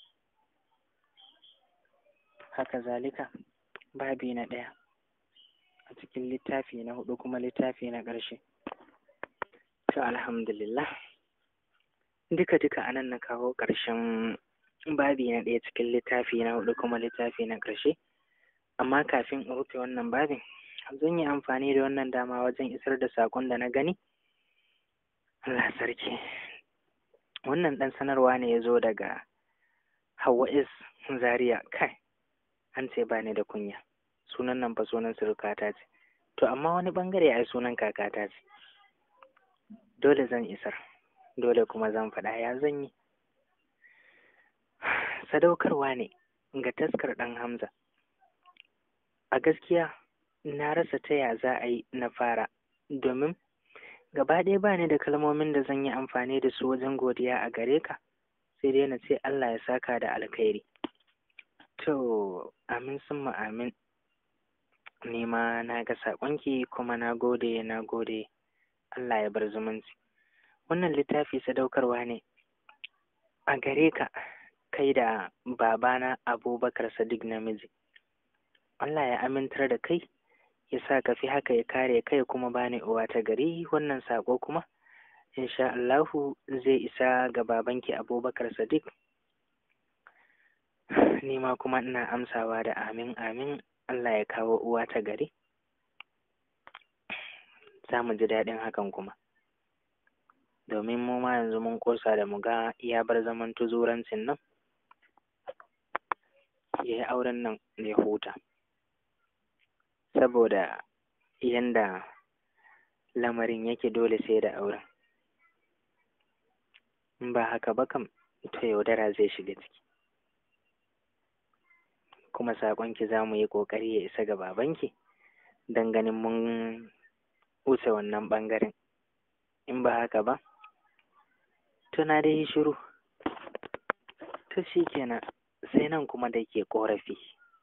haka zalika babi na ɗaya a cikin littafi na hudu kuma littafi na ƙarshe to alhamdulillah duka duka anan na kawo ƙarshen babi na ɗaya cikin littafi na hudu kuma littafi na ƙarshe amma kafin in rufe wannan babin zan yi amfani da wannan dama wajen isar da saƙon da na gani Allah sarki wannan ɗan sanarwa ne ya zo daga Hauwa is Zaria kai an ce ba ni da kunya sunan nan fa sunan surukata ce to amma wani bangare ai sunan kakata ce dole zan isar dole kuma zan faɗa ya zan yi sadaukarwa ne ga taskar ɗan Hamza a gaskiya na rasa ta ya za a yi na fara domin gaba ɗaya ba ni da kalmomin da zan yi amfani da su wajen godiya a gare ka sai dai na ce Allah ya saka da alkhairi to amin summa amin ni ma na ga saƙonki kuma na gode na gode Allah ya bar zumunci wannan littafi sadaukarwa ne a gare ka kai da babana abubakar sadiq namiji Allah ya amintar da kai ya sa ka fi haka ya kare kai kuma bani uwa ta gari wannan saƙo kuma insha Allahu zai isa ga babanki abubakar sadiq ni ma kuma ina amsawa da amin amin Allah ya kawo uwa ta gari za mu ji daɗin hakan kuma domin mu ma yanzu mun ƙosa da mu ga ya bar zaman tuzurancin nan ya yi auren nan ya huta saboda yanda lamarin yake dole sai da auren in ba haka ba kam to yaudara zai shiga ciki kuma saƙonki za mu yi ƙoƙari ya isa ga babanki don ganin mun wuce wannan ɓangaren in ba haka ba to na dai yi shiru to shi kenan sai nan kuma da ke ƙorafi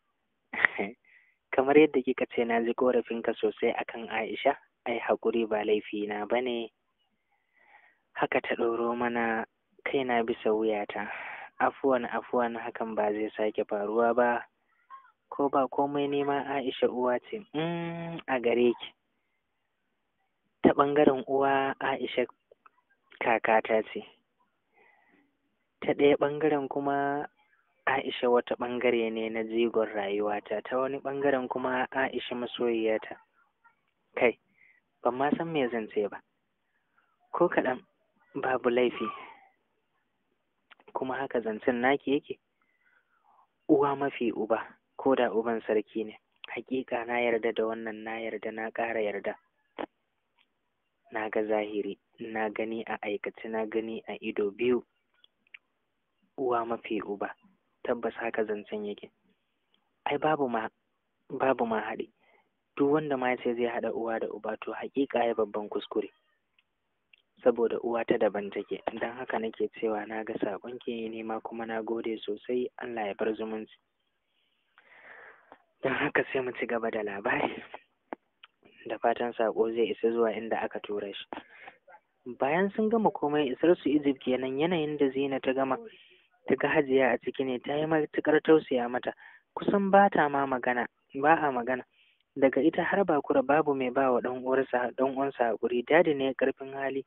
kamar yadda kika ce na ji ƙorafinka sosai akan Aisha ai haƙuri ba laifina ba ne haka ta ɗoro mana kaina bisa wuyata afuwan afuwan hakan ba zai sake faruwa ba ko ba komai nema Aisha uwa ce a gare ki ta ɓangaren uwa Aisha kakata ce ta ɗaya ɓangaren kuma Aisha wata ɓangare ne na jigon rayuwata ta wani ɓangaren kuma Aisha masoyiyata kai ban ma san me zan ce ba ko kaɗan babu laifi kuma haka zancen naki yake uwa mafi uba ko da uban sarki ne hakika na yarda da wannan na yarda na ƙara yarda na ga zahiri na gani a aikace na gani a ido biyu uwa mafi uba tabbas haka zancen yake ai babu ma babu ma haɗi duk wanda ma ce zai haɗa uwa da uba to haƙiƙa ya babban kuskure saboda uwa ta daban take don haka nake cewa na ga saƙon ki nema kuma na gode sosai Allah ya bar zumunci don haka sai mu ci gaba da labari da fatan saƙo zai isa zuwa inda aka tura shi bayan sun gama komai isar su Egypt kenan yanayin da Zina ta gama ta ga Hajiya a ciki ne ta yi matuƙar tausaya mata kusan ba ta ma magana ba a magana daga ita har bakura babu mai ba wa ɗan uwarsa ɗan uwansa haƙuri dadi ne ƙarfin hali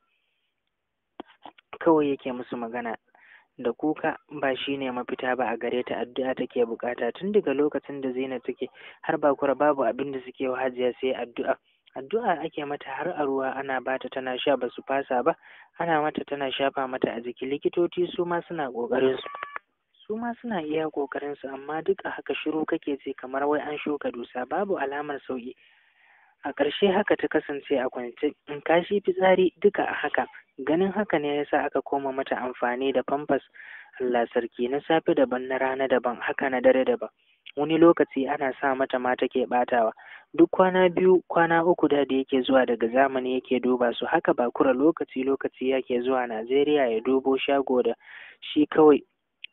kawai yake musu magana da kuka ba shi ne mafita ba a gare ta addu'a take bukata tun daga lokacin da Zainab take har bakura babu abin da suke wa Hajiya sai addu'a addu'a ake mata har a ruwa ana bata tana sha ba su fasa ba ana mata tana shafa mata a jiki likitoci su ma suna ƙoƙarin su su ma suna iya ƙoƙarin su amma duk a haka shiru kake ce kamar wai an shuka dusa babu alamar sauki a ƙarshe haka ta kasance a kwance in kashi fitsari duka a haka ganin haka ne yasa aka koma mata amfani da famfas Allah sarki na safe daban na rana daban haka na dare daban wani lokaci ana sa mata ma take batawa duk kwana biyu kwana uku da da yake zuwa daga zamani yake duba su haka ba kura lokaci lokaci yake zuwa Najeriya ya dubo shago da shi kawai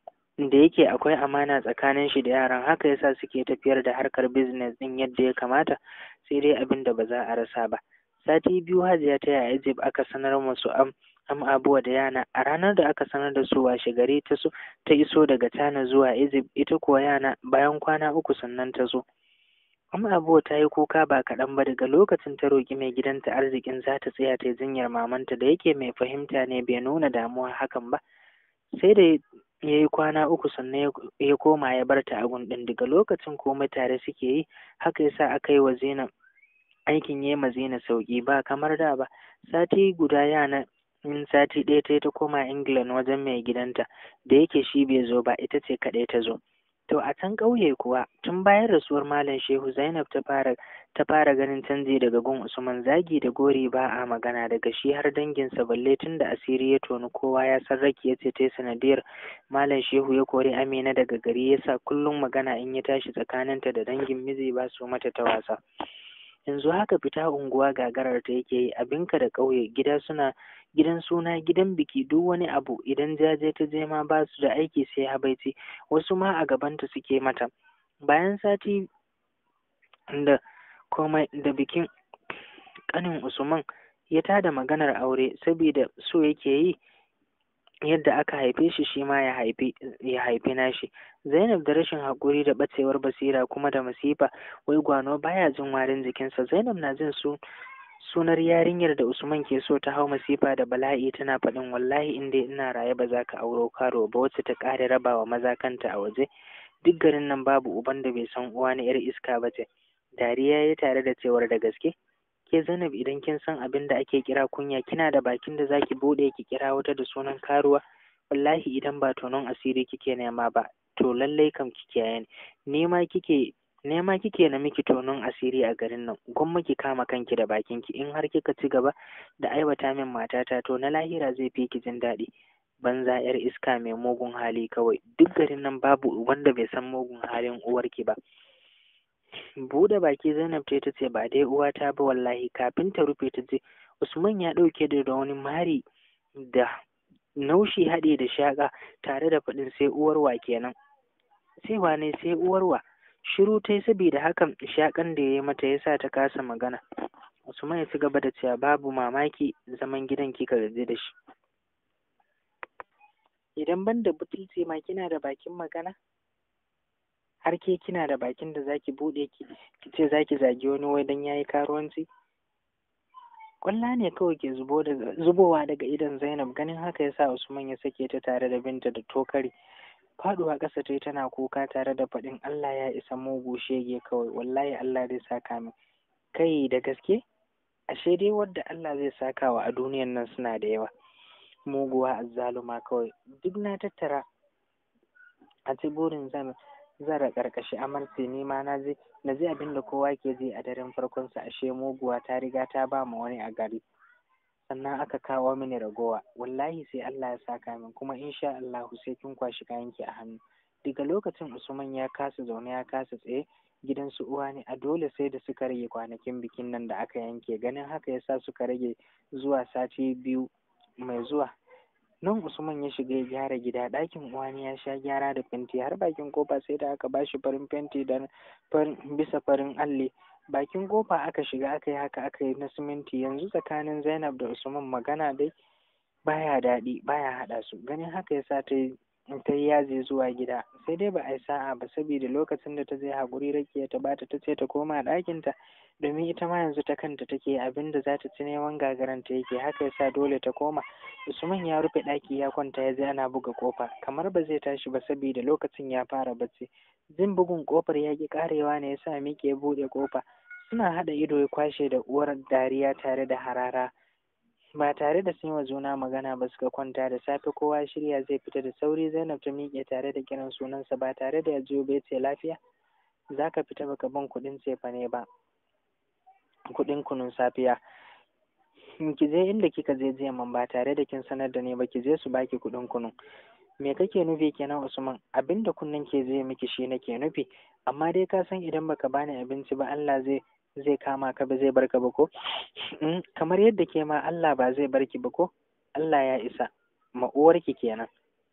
da yake akwai amana tsakanin shi da yaran haka yasa suke tafiyar da harkar business din yadda ya kamata sai dai abin da ba za a rasa ba sati biyu hajiya ta yaya Egypt aka sanar musu am am abuwa da yana a ranar da aka sanar da su washe gari ta so ta iso daga Tana zuwa Egypt ita kuwa yana bayan kwana uku sannan ta zo am abuwa ta yi kuka ba kaɗan ba daga lokacin ta roƙi mai gidanta arzikin za ta tsaya ta jinyar mamanta da yake mai fahimta ne bai nuna damuwa hakan ba sai da ya yi kwana uku sannan ya koma ya bar ta a gundin daga lokacin komai tare suke yi haka yasa aka yi wa Zainab aikin ya ma Zainab sauki ba kamar da ba sati guda yana in sati ɗaya ta ta koma England wajen mai gidanta da yake shi bai zo ba ita ce kaɗai ta zo to a can ƙauye kuwa tun bayan rasuwar Malam Shehu Zainab ta fara ta fara ganin canji daga gun Usman zagi da gori ba a magana daga shi har danginsa balle tun da asiri ya toni kowa ya san raki ya ce ta sanadiyar Malam Shehu ya kori Amina daga gari yasa kullum magana in ya tashi tsakaninta da dangin miji ba su mata ta wasa yanzu haka fita unguwa gagarar ta yake yi abinka da ƙauye gida suna gidan suna gidan biki duk wani abu idan jaje ta je ma ba su da aiki sai habaici wasu ma a gabanta suke mata bayan sati da komai da bikin ƙanin usman ya tada maganar aure saboda so yake yi yadda aka haife shi shi ma ya haifi ya haifi nashi Zainab da rashin haƙuri da ɓacewar basira kuma da masifa wai gwano baya jin warin jikinsa Zainab na jin su sunar yarinyar da Usman ke so ta hau masifa da bala'i tana faɗin wallahi in dai ina raye ba za ka auro karo ba wacce ta ƙare rabawa maza kanta a waje duk garin nan babu uban da bai san uwa na yar iska ba ce dariya ya tare da cewar da gaske ke Zainab idan kin san abin da ake kira kunya kina da bakin da zaki bude ki kira wata da sunan karuwa wallahi idan ba tonon asiri kike nema ba to lallai kam kike yayin nema kike nema kike na miki tonon asiri a garin nan gwamma ki kama kanki da bakinki in har kika ci gaba da aiwata min matata to na lahira zai fi ki jin daɗi banza yar iska mai mugun hali kawai duk garin nan babu wanda bai san mugun halin uwarki ba buɗe baki zainab ta ta ce ba dai uwata ba wallahi kafin ta rufe ta ce usman ya ɗauke da wani mari da naushi haɗe da shaƙa tare da faɗin sai uwarwa kenan sai wane sai uwarwa shiru ta yi saboda hakan shaƙan da ya yi mata ya sa ta kasa magana usman ya ci gaba da cewa babu mamaki zaman gidan kika gaji da shi idan ban da butulci ma kina da bakin magana har ke kina da bakin da zaki buɗe ki ce zaki zagi wani wai dan yayi karuwanci kwalla ne kawai ke zubo daga zubowa daga idon Zainab ganin haka yasa Usman ya sake ta tare da binta da tokari faduwa ƙasa ta tana kuka tare da faɗin Allah ya isa mugu shege kawai wallahi Allah zai saka min kai da gaske ashe dai wadda Allah zai saka wa a duniyan nan suna da yawa muguwa azzaluma kawai duk na tattara a ci burin zan zara karkashi amarce ni ma na je na ji abin da kowa ke ji a daren farkon sa ashe muguwa ta riga ta ba ma wani a gari sannan aka kawo mini ragowa wallahi sai Allah ya saka min kuma insha Allah sai kin kwashi kayanki a hannu daga lokacin Usman ya kasa zaune ya kasa tsaye gidan su uwa ne a dole sai da suka rage kwanakin bikin nan da aka yanke ganin haka yasa suka rage zuwa sati biyu mai zuwa nan Usman ya shiga ya gyara gida ɗakin uwani ya sha gyara da fenti har bakin kofa sai da aka bashi farin fenti da bisa farin alli bakin kofa aka shiga aka yi haka aka yi na siminti yanzu tsakanin Zainab da Usman magana dai baya daɗi baya haɗa su ganin haka yasa ta yi ta yi yaji zuwa gida sai dai ba a yi sa'a ba saboda lokacin da ta je haƙuri rakiya ta bata ta ce ta koma ɗakinta domin ita ma yanzu ta kanta take abin da za ta ci neman gagaranta yake haka yasa dole ta koma usman ya rufe ɗaki ya kwanta ya je ana buga ƙofa kamar ba zai tashi ba saboda lokacin ya fara bacci jin bugun ƙofar ya ƙi ƙarewa ne yasa miƙe buɗe ƙofa suna haɗa ido ya kwashe da uwar dariya tare da harara ba tare da sun wa juna magana ba suka kwanta da safe kowa shirya zai fita da sauri zainab ta miƙe tare da kiran sunansa ba tare da ya jiyo bai ce lafiya za ka fita baka ban kuɗin cefa ne ba kuɗin kunun safiya ki je inda kika je jiya man ba tare da kin sanar da ni ba ki je su baki kuɗin kunun me kake nufi kenan usman abinda kunnen ke zai miki shi nake nufi amma dai ka san idan baka bani abinci ba Allah zai zai kama ka ba zai barka ba ko kamar yadda ke ma Allah ba zai barki ba ko Allah ya isa ma'uwarki kenan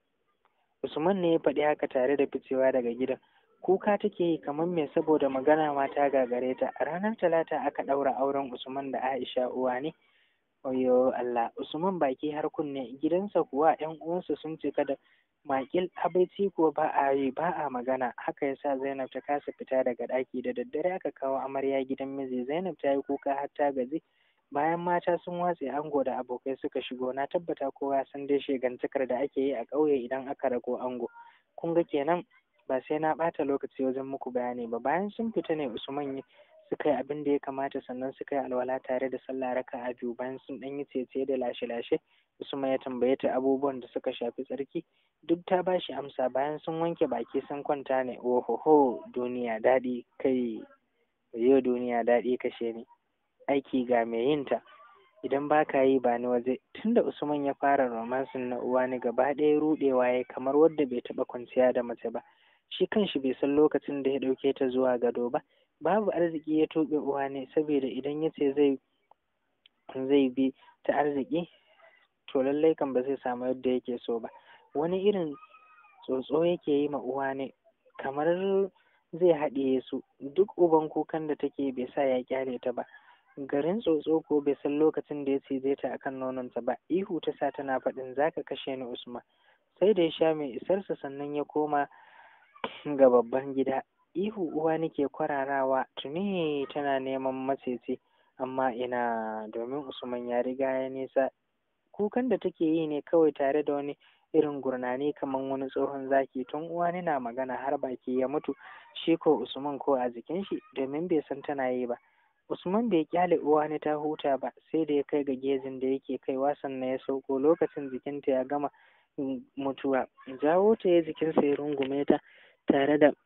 Usman ne ya faɗi haka tare da ficewa daga gidan kuka take yi kamar me saboda magana ma ta gagare ta ranar talata aka ɗaura auren Usman da Aisha uwa ne Oyo Allah Usman baki har kunne gidansa kuwa ƴan uwansa sun cika da makil habaici ko ba a yi ba a magana haka yasa Zainab ta kasa fita daga ɗaki da daddare aka kawo amarya gidan miji Zainab ta yi kuka har ta gaji bayan mata sun watse ango da abokai suka shigo na tabbata kowa san dai shegantakar da ake yi a ƙauye idan aka rago ango kun ga kenan ba sai na ɓata lokaci wajen muku bayani ba bayan sun fita ne Usman suka yi abin da ya kamata sannan suka yi alwala tare da sallah raka'a biyu bayan sun ɗan yi cece da lashe-lashe Usman ya tambaye ta abubuwan da suka shafi tsarki duk ta ba shi amsa bayan sun wanke baki sun kwanta ne ohoho duniya daɗi kai yau duniya daɗi kashe ni aiki ga mai yin ta idan ba ka yi ba ni waje tunda Usman ya fara romansin na uwa ni gaba ɗaya ruɗewa ya kamar wadda bai taɓa kwanciya da mace ba shi kanshi bai san lokacin da ya ɗauke ta zuwa gado ba babu arziki ya tuɓe uwa ne saboda idan ya ce zai zai bi ta arziki to lallai kan ba zai samu yadda yake so ba wani irin tsotso yake yi ma uwa ne kamar zai haɗiye su duk uban kukan da take bai sa ya kyale ta ba garin tsotso ko bai san lokacin da ya cije ta akan nononta ba ihu ta sa tana faɗin zaka kashe ni usman sai da ya sha mai isarsa sannan ya koma ga babban gida ihu uwa nake kwararawa tuni tana neman macece amma ina domin usman ya riga ya nisa kukan da take yi ne kawai tare da wani irin gurnani kamar wani tsohon zaki tun uwa na magana har baki ya mutu shi ko usman ko a jikin shi domin bai san tana yi ba usman bai kyale uwa ne ta huta ba sai da ya kai ga gejin da yake kaiwa sannan ya sauko lokacin jikinta ya gama mutuwa jawo ta ya jikinsa ya rungume ta tare da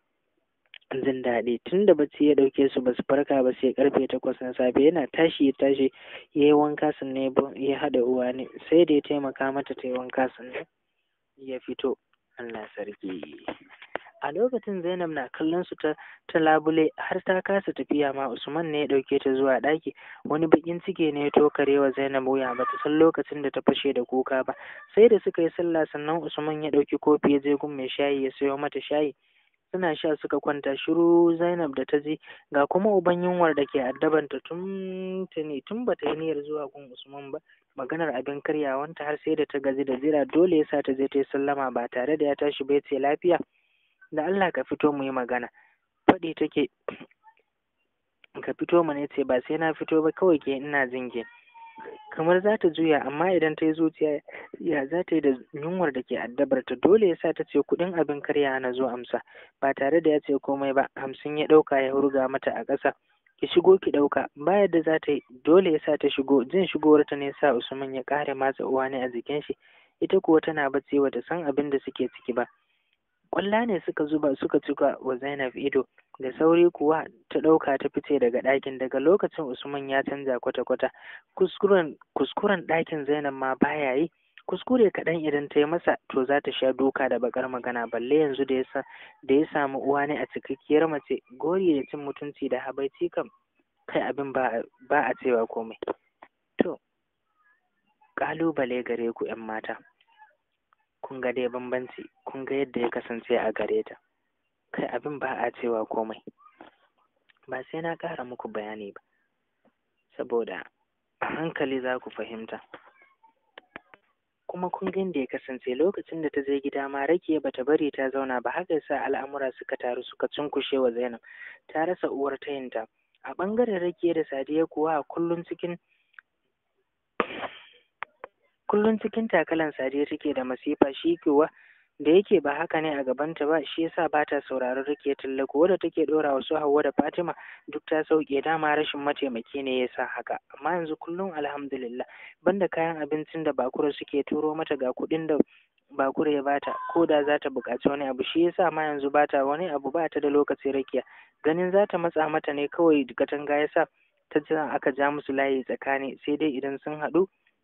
jin daɗi tun da bacci ya ɗauke su ba su farka ba sai karfe takwas na safe yana tashi ya tashi ya yi wanka sannan ya haɗa uwa ne sai da ya taimaka mata ta yi wanka sannan ya fito Allah sarki a lokacin zainab na kallon su ta ta labule har ta kasa tafiya ma usman ne ya ɗauke ta zuwa ɗaki wani bakin ciki ne ya tokare wa zainab wuya bata san lokacin da ta fashe da kuka ba sai da suka yi sallah sannan usman ya ɗauki kofi ya je gun mai shayi ya sayo mata shayi suna sha suka kwanta shiru zainab da ta je ga kuma uban yunwar da ke addabanta tun tuni tun bata yi niyyar zuwa gun usman ba maganar abin karyawanta har sai da ta gaji da jira dole ya sa ta je ta yi sallama ba tare da ya tashi bai ce lafiya da Allah ka fito mu yi magana faɗi take ka fito mana ce ba sai na fito ba kawai ke ina jinge kamar za ta juya amma idan ta yi zuciya ya za ta yi da yunwar da ke addabar ta dole ya sa ta ce kuɗin abin karya na zo amsa ba tare da ya ce komai ba hamsin ya ɗauka ya hurga mata a ƙasa ki shigo ki ɗauka ba yadda za ta yi dole ya sa ta shigo jin shigowar ta ne sa usman ya ƙare matsa uwa ne a jikin shi ita kuwa tana bacci bata san abin da suke ciki ba ƙwalla ne suka zuba suka cika wa Zainab ido da sauri kuwa ta ɗauka ta fice daga ɗakin daga lokacin Usman ya canza kwata-kwata kuskuren kuskuren ɗakin Zainab ma baya yi kuskure kaɗan idan ta yi masa to za ta sha duka da bakar magana balle yanzu da ya da ya samu uwa ne a cikakkiyar mace gori da cin mutunci da habaici kam kai abin ba ba a cewa komai to ƙalubale gare ku 'yan mata kun ga dai bambanci kun ga yadda ya kasance a gare ta kai abin ba a cewa komai ba sai na ƙara muku bayani ba saboda a hankali za ku fahimta kuma kun ga yadda ya kasance lokacin da ta je gida ma rakiya bata bari ta zauna ba haka yasa al'amura suka taru suka cunkushe wa Zainab ta rasa uwar tayinta a ɓangaren rakiya da Sadiya kuwa kullum cikin kullum cikin takalan sadiya take da masifa shi kuwa da yake ba haka ne a gabanta ba shi yasa ba ta sauraron rike tallako wadda take dora wasu Hauwa da Fatima duk ta sauke dama rashin mataimaki ne yasa haka amma yanzu kullum alhamdulillah banda kayan abincin da bakura suke turo mata ga kuɗin da bakura ya bata ko da za ta buƙaci wani abu shi yasa ma yanzu bata wani abu ba ta da lokaci rakiya ganin za ta matsa mata ne kawai katanga yasa ta jira aka ja musu layi tsakani sai dai idan sun haɗu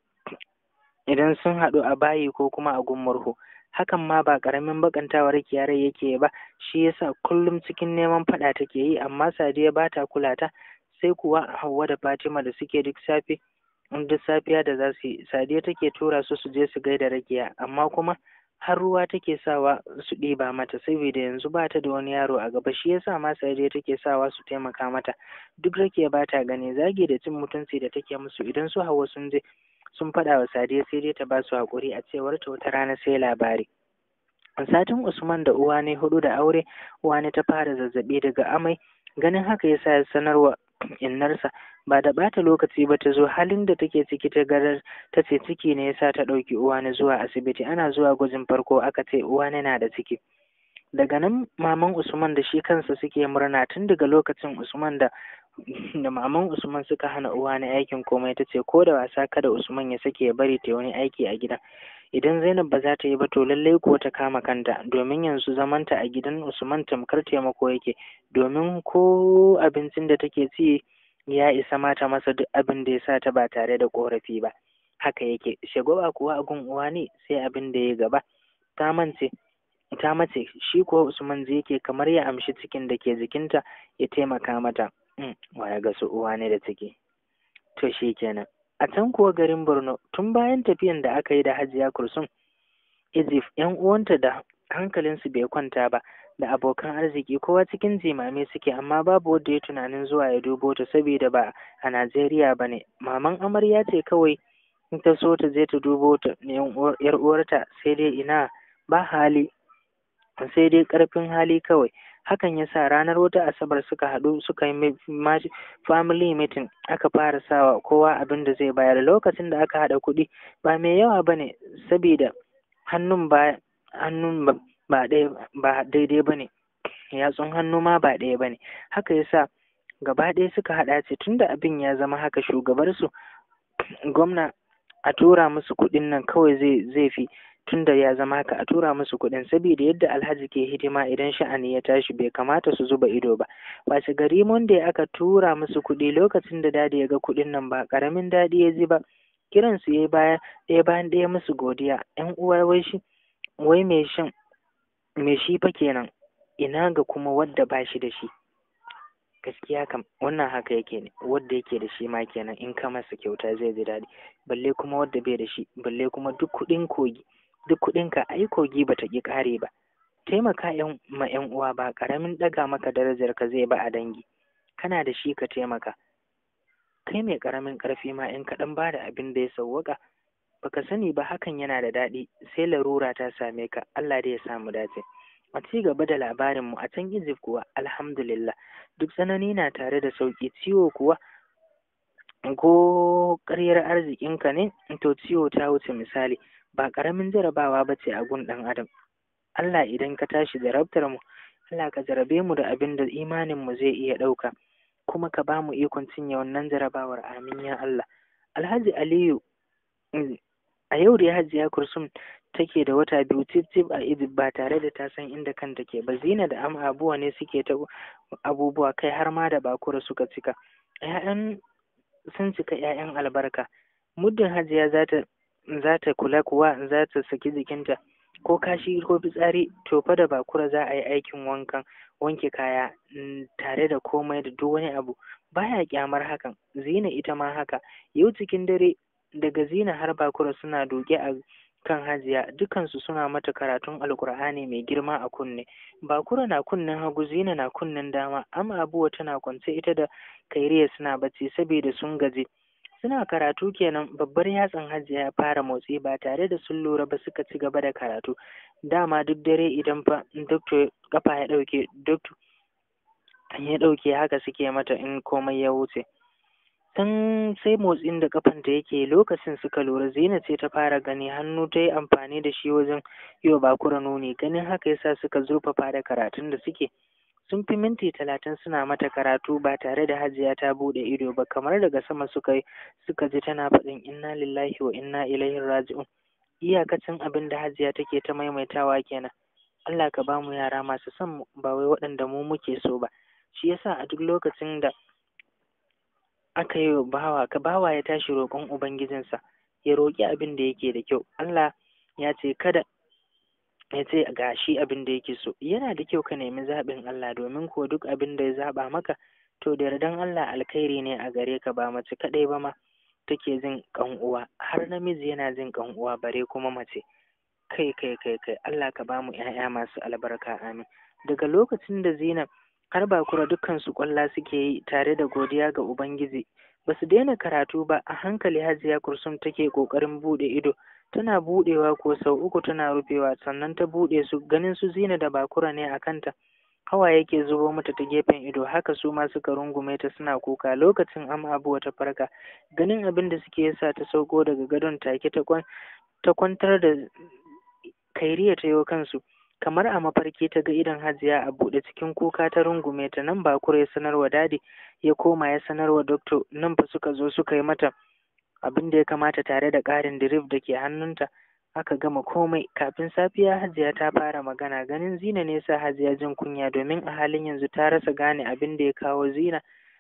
idan sun haɗu a bayi ko kuma a gummurhu hakan ma ba ƙaramin bakantawar kiyarai yake ba shi yasa kullum cikin neman faɗa take yi amma sadiya ba ta kula ta sai kuwa hauwa da fatima da suke duk safe duk safiya da za su yi sadiya take tura su su je su gaida rakiya amma kuma har ruwa take sawa su ɗiba mata saboda yanzu ba ta da wani yaro a gaba shi yasa ma sadiya take sawa su taimaka mata duk rakiya ba ta gani zagi da cin mutunci da take musu idan su hawa sun je sun faɗa wa Sadiya sai dai ta ba su haƙuri a cewar ta wata rana sai labari. Satin Usman da uwa ne hudu da aure, uwa ne ta fara zazzaɓi daga amai, ganin haka ya sa ya sanarwa innarsa ba da ɓata lokaci ba ta zo halin da take ciki ta garar ta ce ciki ne yasa ta ɗauki uwa ne zuwa asibiti ana zuwa gwajin farko aka ce uwa ne na da ciki. Daga nan maman Usman da shi kansa suke murna tun daga lokacin Usman da da maman Usman suka hana uwa na aikin komai ta ce ko da wasa kada Usman ya sake ya bari ta wani aiki a gidan idan Zainab ba za ta yi ba to lallai kuwa ta kama kanta domin yanzu zamanta a gidan Usman tamkar taimako yake domin ko abincin da take ci ya isa mata masa duk abin da ya sa ta ba tare da korafi ba haka yake shagwaba kuwa a gun uwa ne sai abin da ya gaba ta mance ta mace shi kuwa Usman zai yake kamar ya amshi cikin da ke jikinta ya taimaka mata waya ga su uwa ne da ciki to shi kenan a can kuwa garin borno tun bayan tafiyan da aka yi da hajiya kursun izif yan uwanta da hankalinsu bai kwanta ba da abokan arziki kowa cikin jimame suke amma babu wanda ya tunanin zuwa ya dubo ta saboda ba a najeriya ba ne maman amarya ce kawai in ta so ta je ta dubo ta yar uwarta sai dai ina ba hali sai dai karfin hali kawai hakan ya sa ranar wata asabar suka haɗu suka yi family meeting aka fara sawa kowa abin da zai bayar lokacin da aka haɗa kuɗi ba mai yawa ba ne saboda hannun ba hannun ba ba daidai ba ne yatsun hannu ma ba ɗaya ba ne haka ya sa gaba ɗaya suka haɗa ce tunda abin ya zama haka shugabarsu gwamna a tura musu kuɗin nan kawai zai zai fi tunda ya zama haka a tura musu kuɗin saboda yadda alhaji ke hidima idan sha'ani ya tashi bai kamata su zuba ido ba wace gari monday aka tura musu kuɗi lokacin da dadi ya ga kuɗin nan ba ƙaramin dadi ya ji ba kiran su yayi baya ɗaya bayan ɗaya musu godiya ƴan uwa wai shi wai me shin me shi fa kenan ina ga kuma wadda ba shi da shi gaskiya kam wannan haka yake ne wadda yake da shi ma kenan in ka masa kyauta zai ji daɗi balle kuma wadda bai da shi balle kuma duk kuɗin kogi duk kuɗin ka ai kogi bata ƙi ƙare ba taimaka yan ma yan uwa ba ƙaramin ɗaga maka darajar ka zai ba a dangi kana da shi ka taimaka kai mai ƙaramin ƙarfi ma in ka ɗan ba da abin da ya sauwaƙa baka sani ba hakan yana da daɗi sai larura ta same ka Allah dai ya samu dace a ci gaba da labarin mu a can Egypt kuwa alhamdulillah duk tsanani na tare da sauki ciwo kuwa ko ƙaryar arzikinka ne to ciwo ta wuce misali ba ƙaramin jarabawa ba ce a gun ɗan adam Allah idan ka tashi jarabtar mu Allah ka jarabe mu da abin da imanin mu zai iya ɗauka kuma ka ba mu ikon cinye wannan jarabawar amin ya Allah Alhaji Aliyu a yau da Hajiya Kursum take da wata biyu cif a Egypt ba tare da ta san inda kanta ke ba Zina da Am abuwa ne suke ta abubuwa kai har ma da bakura suka cika ƴaƴan sun cika ƴaƴan albarka muddin Hajiya za ta za ta kula kuwa za ta saki jikinta ko kashi ko fitsari to fa da bakura za a yi aikin wankan wanke kaya tare da komai da duk wani abu baya kyamar hakan Zina ita ma haka yau cikin dare daga Zina har bakura suna doge a kan hajiya dukansu suna mata karatun alkur'ani mai girma a kunne bakura na kunnen hagu zina na kunnen dama amma abuwa tana kwance ita da kairiya suna bacci saboda sun gaji suna karatu kenan babbar yatsan hajiya ya fara motsi ba tare da sun lura ba suka ci gaba da karatu dama duk dare idan fa doctor kafa ya dauke doctor ya dauke haka suke mata in komai ya wuce tun sai motsin da kafanta yake lokacin suka lura zina ce ta fara gani hannu ta yi amfani da shi wajen yi wa bakura nuni ganin haka yasa suka zurfafa da karatun da suke sun fi minti talatin suna mata karatu ba tare da hajiya ta bude ido ba kamar daga sama suka suka ji tana faɗin inna lillahi wa inna ilaihi raji'un iyakacin abin da hajiya take ta maimaitawa kenan Allah ka ba mu yara masu son mu ba wai waɗanda mu muke so ba shi yasa a duk lokacin da aka yi bawa ka bawa ya tashi roƙon ubangijinsa ya roƙi abin da yake da kyau Allah ya ce kada ya ce ga shi abin da yake so yana da kyau ka nemi zaɓin Allah domin ko duk abin da ya zaɓa maka to da yardan Allah alkhairi ne a gare ka ba mace kaɗai ba ma take jin ƙan uwa har namiji yana jin ƙan uwa bare kuma mace kai kai kai kai Allah ka ba mu ƴaƴa masu albarka amin daga lokacin da Zainab har bakura dukkan su kwalla suke yi tare da godiya ga Ubangiji ba su daina karatu ba a hankali hajiya kursum take ƙoƙarin buɗe ido tana buɗewa ko sau uku tana rufewa sannan ta buɗe su ganin su zina da bakura ne a kanta hawa yake zubo mata ta gefen ido haka su ma suka rungume ta suna kuka lokacin am abuwa ta farka ganin abin da suke yasa ta sauko daga gadon take ta kwantar da kairiya ta yo kansu kamar a mafarki ta ga idon hajiya a buɗe cikin kuka ta rungume ta nan bakura ya sanarwa dadi ya koma ya sanarwa doctor nan fa suka zo suka yi mata abin da ya kamata tare da ƙarin dirif da ke hannunta aka gama komai kafin safiya hajiya ta fara magana ganin zina ne sa hajiya jin kunya domin a halin yanzu ta rasa gane abin da ya kawo zina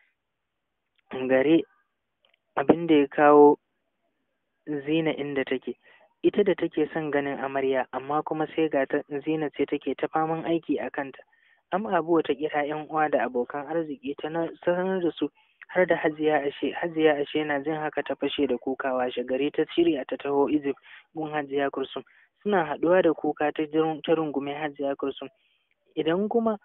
gare abin da ya kawo zina inda take ita da take son ganin amarya amma kuma sai ga ta zina ce take ta faman aiki a kanta am abuwa ta kira yan uwa da abokan arziki ta sanar da su har da hajiya ashe hajiya ashe na jin haka ta fashe da kuka washe gari ta shirya ta taho Egypt gun hajiya kursum suna haɗuwa da kuka ta ta rungume hajiya kursum idan kuma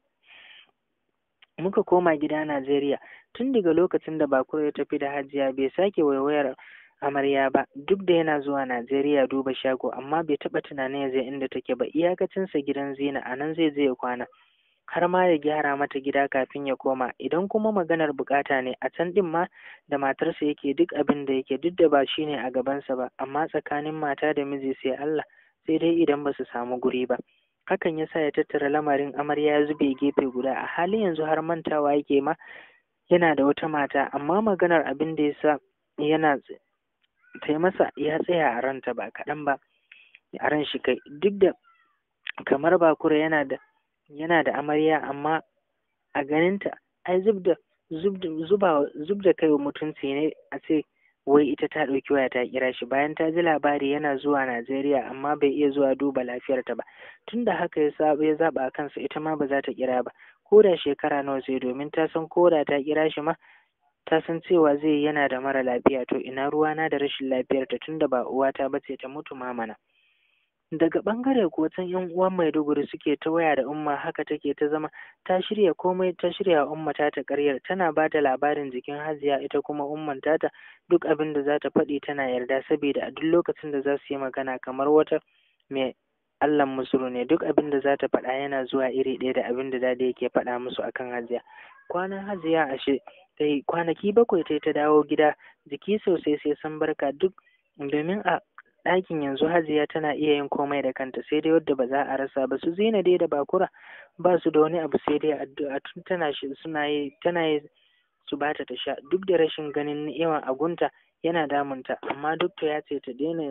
muka koma gida Najeriya tun daga lokacin da Bakura ya tafi da hajiya bai sake waiwayar amarya ba duk da yana zuwa Najeriya duba shago amma bai taɓa tunanin ya je inda take ba iyakacinsa gidan zina a nan zai je ya kwana har ma ya gyara mata gida kafin ya koma idan kuma maganar bukata ne a can din ma da matarsa yake duk abin da yake duk da ba shi ne a gabansa ba amma tsakanin mata da miji sai Allah sai dai idan ba su samu guri ba hakan ya sa ya tattara lamarin amarya ya zube gefe guda a halin yanzu har mantawa yake ma yana da wata mata amma maganar abin da ya sa yana ta masa ya tsaya a ranta ba kaɗan ba a ran shi kai duk da kamar bakura yana da yana da amarya amma a ganinta ai zub da zub da kai mutunci ne a ce wai ita ta ɗauki waya ta kira shi bayan ta ji labari yana zuwa Najeriya amma bai iya zuwa duba lafiyarta ba tunda haka ya saba ya zaba kansa ita ma ba za ta kira ba ko da shekara nawa sai domin ta san ko da ta kira shi ma ta san cewa zai yana da mara lafiya to ina ruwana da rashin lafiyarta tunda ba uwata ba ce ta mutu mamana daga ɓangare ko can yan uwan maiduguri suke ta waya da umma haka take ta zama ta shirya komai ta shirya umma ta ta karyar tana ba da labarin jikin hajiya ita kuma umman tata duk abin da za ta faɗi tana yarda saboda a duk lokacin da za su yi magana kamar wata mai allan musuru ne duk abin da za ta faɗa yana zuwa iri ɗaya da abin da dadi yake faɗa musu akan hajiya kwanan hajiya ashe ta yi kwanaki bakwai ta ta dawo gida jiki sosai sai san barka duk domin a ɗakin yanzu hajiya tana iya yin komai da kanta sai dai wadda ba za a rasa ba su zina dai da bakura ba su da wani abu sai dai addu'a tun tana shi suna yi tana yi su bata ta sha duk da rashin ganin ni'ima a gunta yana damunta amma dokta ya ce ta daina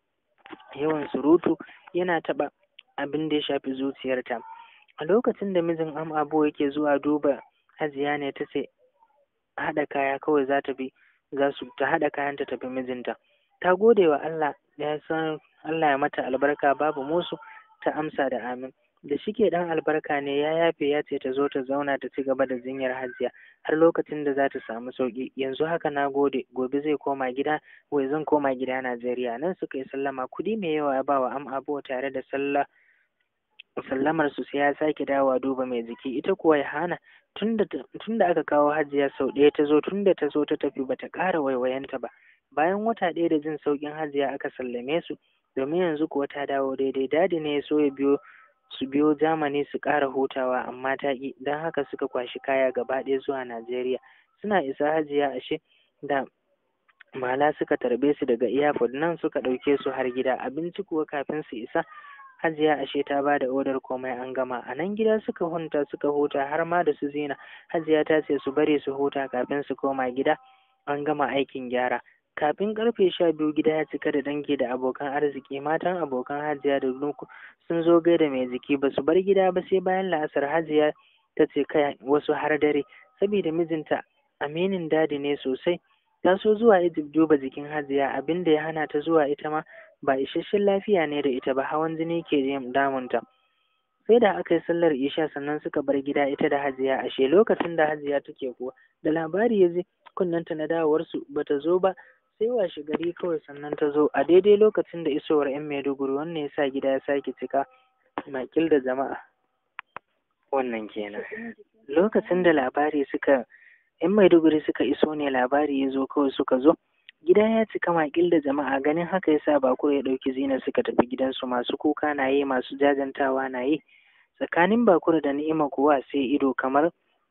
yawan surutu yana taɓa abin da ya shafi zuciyarta a lokacin da mijin am abu yake zuwa duba hajiya ne ta ce haɗa kaya kawai za ta bi za su ta haɗa kayan ta tafi mijinta ta gode wa Allah ya san Allah ya mata albarka babu musu ta amsa da amin da shike dan albarka ne ya yafe ya ce ta zo ta zauna ta ci gaba da jinyar hajiya har lokacin da za ta samu sauki yanzu haka na gode gobe zai koma gida wai zan koma gida Najeriya nan suka yi sallama kudi mai yawa ya ba wa am abu tare da sallah sallamar su sai ya sake dawowa duba mai jiki ita kuwa ya hana tunda tunda aka kawo hajiya sau ɗaya ta zo tunda ta zo ta tafi bata ƙara waiwayenta ba bayan wata ɗaya da jin sauƙin hajiya aka sallame su domin yanzu kuwa ta dawo daidai dadi ne ya so ya biyo su biyo Germany su ƙara hutawa amma ta ƙi don haka suka kwashi kaya gaba ɗaya zuwa Najeriya suna isa hajiya ashe da mala suka tarbe su daga airport nan suka ɗauke su har gida abinci kuwa kafin su isa hajiya ashe ta ba da odar komai an gama a nan gida suka hunta suka huta har ma da su zina hajiya ta ce su bari su huta kafin su koma gida an gama aikin gyara kafin karfe sha biyu gida ya cika da dangi da abokan arziki matan abokan hajiya da nuku sun zo gaida mai jiki ba su bar gida ba sai bayan la'asar hajiya ta ce kai wasu har dare saboda mijinta aminin dadi ne sosai ta so zuwa Egypt duba jikin hajiya abin da ya hana ta zuwa ita ma ba isasshen lafiya ne da ita ba hawan jini ke damunta sai da aka yi sallar isha sannan suka bar gida ita da hajiya ashe lokacin da hajiya take kuwa da labari ya je kunnanta na dawowarsu bata zo ba sai washe gari kawai sannan ta zo a daidai lokacin da isowar 'yan maiduguri wannan ya sa gida ya sake cika makil da jama'a wannan kenan lokacin da labari suka 'yan maiduguri suka iso ne labari ya zo kawai suka zo gida ya cika makil da jama'a ganin haka ya sa bakura ya ɗauki zina suka tafi gidansu masu kuka na yi masu jajantawa na yi tsakanin bakura da ni'ima kuwa sai ido kamar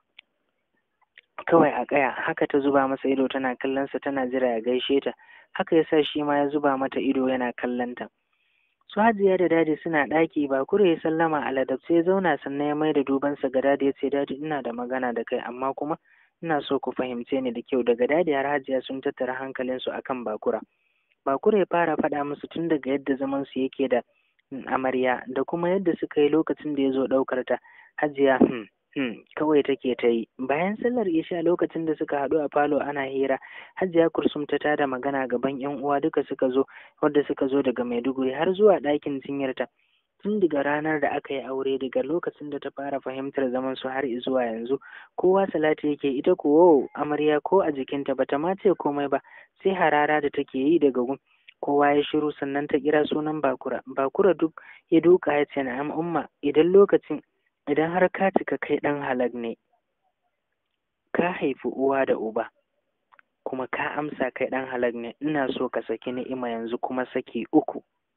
kawai a ƙaya haka ta zuba masa ido tana kallonsa tana jira ya gaishe ta haka yasa shi ma ya zuba mata ido yana kallonta su hajiya da dadi suna ɗaki ba kure ya sallama a ladabce ya zauna sannan ya maida dubansa ga dadi ya ce dadi ina da magana da kai amma kuma ina so ku fahimce ni da kyau daga dadi har hajiya sun tattara hankalinsu akan bakura bakura ya fara faɗa musu tun daga yadda zaman su yake da amarya da kuma yadda suka yi lokacin da ya zo ɗaukar ta hajiya hmm, Hmm, kawai take ta yi bayan sallar isha lokacin da suka haɗu a falo ana hira hajiya kursum ta tada magana gaban yan uwa duka suka zo wadda suka zo daga maiduguri har zuwa ɗakin jinyarta tun daga ranar da aka yi aure daga lokacin da ta fara fahimtar zaman su har zuwa yanzu kowa salati yake ita ko amarya ko a jikinta bata ma ce komai ba sai harara da take yi daga gun kowa ya shiru sannan ta kira sunan bakura bakura duk ya duka ya ce na'am umma idan lokacin idan har ka cika kai ɗan halak ne ka haifi uwa da uba kuma ka amsa kai ɗan halak ne ina so ka saki ni'ima yanzu kuma saki uku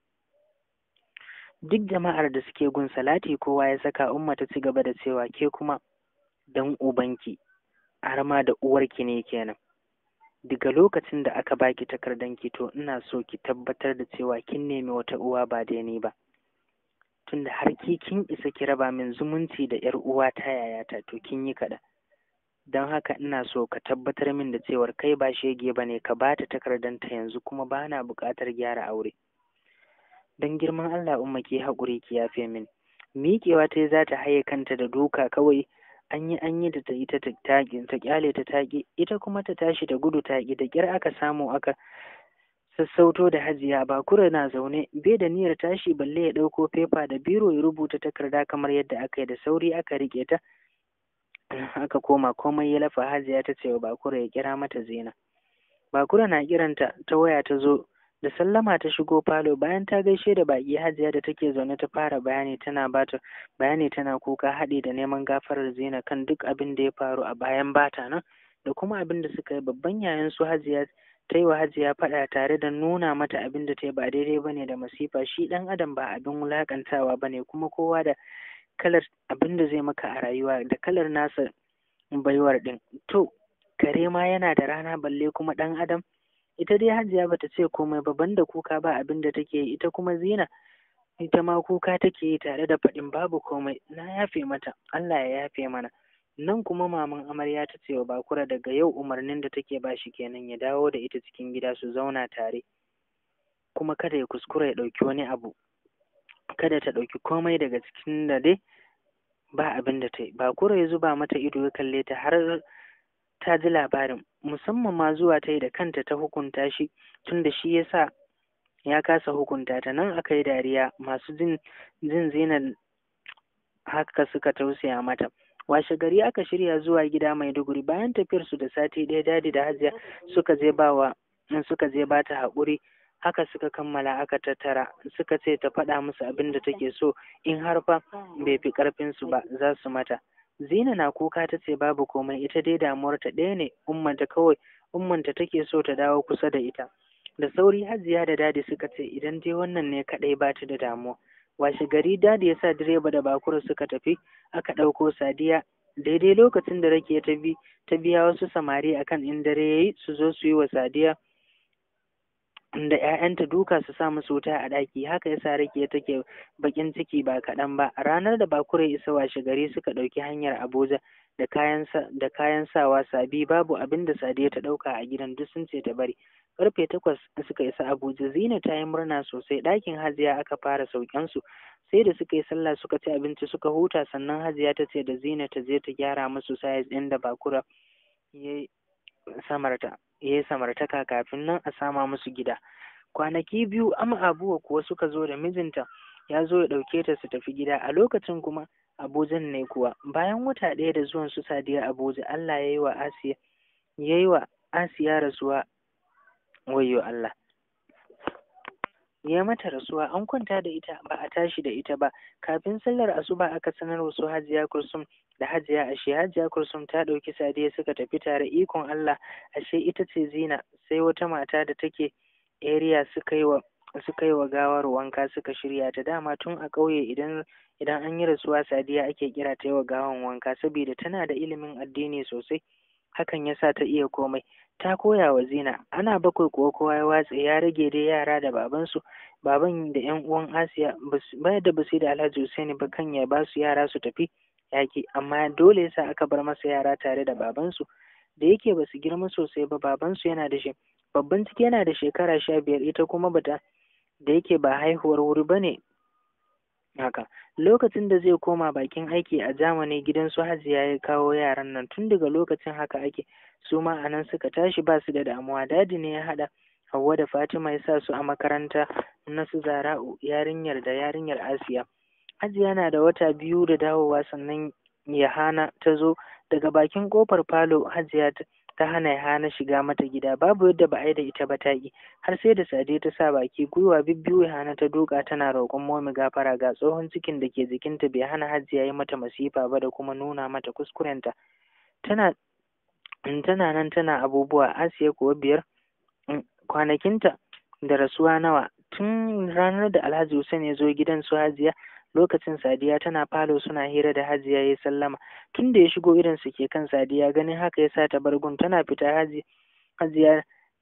duk jama'ar da suke gun salati kowa ya saka umma ta ci gaba da cewa ke kuma dan ubanki har ma da uwarki ne kenan daga lokacin da aka baki takardanki to ina so ki tabbatar da cewa kin nemi wata uwa ba da ni ba tunda har ki kin isa ki raba min zumunci da yar uwa ta yayata to kin yi kaɗan don haka ina so ka tabbatar min da cewar kai ba shege ba ne ka ba ta takardanta yanzu kuma ba na buƙatar gyara aure don girman Allah umma ki haƙuri ki yafe min miƙewa ta za ta haye kanta da duka kawai an yi an yi da ta yi ta taƙi ta ƙyale ta taƙi ita kuma ta tashi da gudu taƙi da ƙyar aka samu aka sassauto da hajiya bakura na zaune bai da niyyar tashi balle ya ɗauko fefa da biro ya rubuta takarda kamar yadda aka yi da sauri aka riƙe ta aka koma komai ya lafa hajiya ta ce wa bakura ya kira mata zina bakura na kiranta ta waya ta zo da sallama ta shigo falo bayan ta gaishe da baki hajiya da take zaune ta fara bayani tana bata bayani tana kuka haɗi da neman gafarar zina kan duk abin da ya faru a bayan bata nan da kuma abin da suka yi babban yayan su hajiya ta yi wa hajiya faɗa tare da nuna mata abin da ta yi ba daidai bane da masifa shi ɗan adam ba abin wulaƙantawa bane kuma kowa da kalar abin da zai maka a rayuwa da kalar nasa baiwar ɗin to kare ma yana da rana balle kuma ɗan adam ita dai hajiya bata ce komai ba banda kuka ba abin da take yi ita kuma zina ita ma kuka take yi tare da faɗin babu komai na yafe mata Allah ya yafe mana nan kuma maman amarya ta ce wa bakura daga yau umarnin da take ba shi kenan ya dawo da ita cikin gida su zauna tare kuma kada ya kuskura ya ɗauki wani abu kada ta ɗauki komai daga cikin da dai ba abin da ta yi bakura ya zuba mata ido ya kalle ta har ta ji labarin musamman ma zuwa ta yi da kanta ta hukunta shi tunda shi ya sa ya kasa hukunta ta nan aka yi dariya masu jin jin zinar haka suka tausaya mata washe gari aka shirya zuwa gida maiduguri bayan tafiyar su da sati ɗaya dadi da hajiya suka je bawa suka je ba ta haƙuri haka suka kammala aka tattara suka ce ta faɗa musu abin da take so in har fa bai fi ƙarfinsu ba za su mata Zina na kuka ta ce babu komai ita dai damuwarta ɗaya ne ummanta kawai ummanta take so ta dawo kusa da ita. Da sauri Hajiya da Dadi suka ce idan dai wannan ne kaɗai ba ta da damuwa. Washe gari Dadi ya sa direba da bakura suka tafi aka ɗauko Sadiya daidai lokacin da rake ta bi ta biya wasu samari akan in dare yayi su zo su yi wa Sadiya da ‘ya'yanta duka su sa musu wuta a ɗaki haka yasa rake take bakin ciki ba kaɗan ba ranar da bakure isa washe gari suka ɗauki hanyar abuja da kayan da kayan sawa sabi babu abin da sadiya ta ɗauka a gidan duk sun ce ta bari karfe takwas suka isa abuja zina ta yi murna sosai ɗakin hajiya aka fara sauken su sai da suka yi sallah suka ci abinci suka huta sannan hajiya ta ce da zina ta je ta gyara musu sayas ɗin da bakura ya samarta ya yi samartaka kafin nan a sama musu gida kwanaki biyu ama abuwa kuwa suka zo da mijinta ya zo ya ɗauke ta su tafi gida a lokacin kuma abujan ne kuwa bayan wata ɗaya da zuwan su sadiya abuja allah ya yi wa asiya ya yi wa asiya rasuwa wayo allah ya mata rasuwa an kwanta da ita ba a tashi da ita ba kafin sallar asuba aka sanar wasu hajiya kursum da hajiya ashe hajiya kursum ta ɗauki sadiya suka tafi tare ikon allah ashe ita ce zina sai wata mata da take area suka yi wa suka yi wa gawar wanka suka shirya ta dama tun a ƙauye idan idan an yi rasuwa sadiya ake kira ta yi wa gawan wanka saboda tana da ilimin addini sosai hakan ya sa ta iya komai ta koya wa zina ana bakwai kuwa kowa ya watse ya rage dai yara da babansu baban da yan uwan asiya baya da basu da alhaji husaini ba kan ya ba su yara su tafi yaki amma dole yasa aka bar masa yara tare da babansu da yake ba su girma sosai ba babansu yana da shi babban ciki yana da shekara sha biyar ita kuma bata da yake ba haihuwar wuri ba ne haka lokacin da zai koma bakin aiki a zamani gidan su hajiya ya kawo yaran nan tun daga lokacin haka ake su ma a nan suka tashi ba su da damuwa dadi ne ya haɗa Hauwa da Fatima ya sa su a makaranta na su Zara'u yarinyar da yarinyar Asiya. Hajiya na da wata biyu da dawowa sannan Yahana ta zo daga bakin kofar falo Hajiya ta hana Yahana shiga mata gida babu yadda ba a yi da ita ba ta yi har sai da Sade ta sa baki gwiwa bibbiyu Yahana ta duka tana roƙon momi gafara ga tsohon cikin da ke jikinta bai hana Hajiya yi mata masifa ba da kuma nuna mata kuskurenta. Tana tana nan tana abubuwa Asiya kuwa biyar kwanakinta da rasuwa nawa tun ranar da Alhaji Hussein ya zo gidan su Hajiya lokacin Sadiya tana falo suna hira da Hajiya ya sallama tun da ya shigo irin su ke kan Sadiya ganin haka ya sa ta bargun tana fita Hajiya Hajiya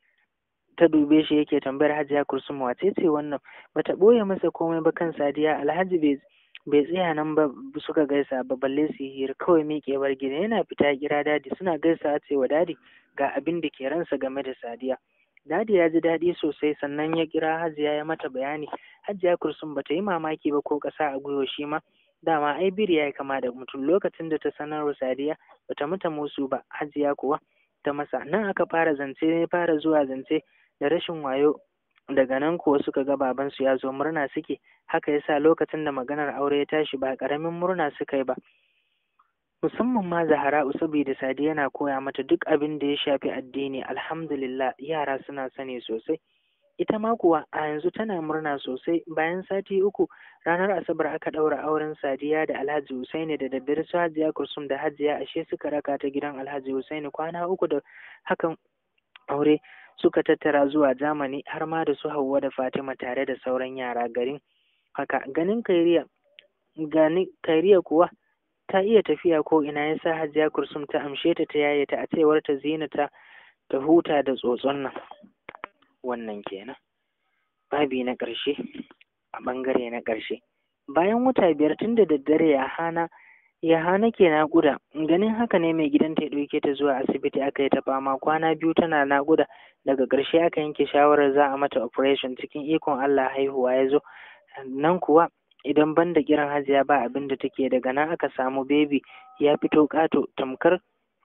ta dube shi yake tambayar Hajiya Kursum wace ce wannan bata boye masa komai ba kan Sadiya Alhaji bai bai tsaya nan ba suka gaisa ba balle su hira kawai miƙe bar gida yana fita kira dadi suna gaisa ce wa dadi ga abin da ke ransa game da Sadiya Dadi ya ji daɗi sosai sannan ya kira Hajiya ya mata bayani. Hajiya Kursum ba ta yi mamaki ba ko ƙasa a gwiwa shi ma dama ai biri ya yi kama da mutum lokacin da ta sanarwa sadiya bata mata musu ba hajiya kuwa ta masa nan aka fara zance ne fara zuwa zance da rashin wayo daga nan kuwa suka ga babansu ya zo murna suke haka yasa lokacin da maganar aure ya tashi ba ƙaramin murna suka yi ba musamman ma zahara'u saboda sadi yana koya mata duk abin da ya shafi addini alhamdulillah yara suna sani sosai ita ma kuwa a yanzu tana murna sosai bayan sati uku ranar asabar aka ɗaura auren sadiya da alhaji husaini da daddare su hajiya kursum da hajiya ashe suka raka ta gidan alhaji husaini kwana uku da hakan aure suka tattara zuwa Jamani har ma da su Hauwa da Fatima tare da sauran yara garin haka ganin kairiya gani kairiya kuwa ta iya tafiya ko ina yasa Hajiya Kursum ta amshe ta ta yaye ta a cewar ta Zina ta ta huta da tsotson nan wannan kenan babi na ƙarshe a ɓangare na ƙarshe bayan wata biyar tun da daddare ya hana ya hana ke naƙuda ganin haka ne mai gidanta ya ɗauke ta zuwa asibiti aka yi ta fama kwana biyu tana naƙuda daga ƙarshe aka yanke shawarar za a mata operation cikin ikon Allah haihuwa ya zo nan kuwa idan ban da kiran hajiya ba abin da take daga nan aka samu bebi ya fito ƙato tamkar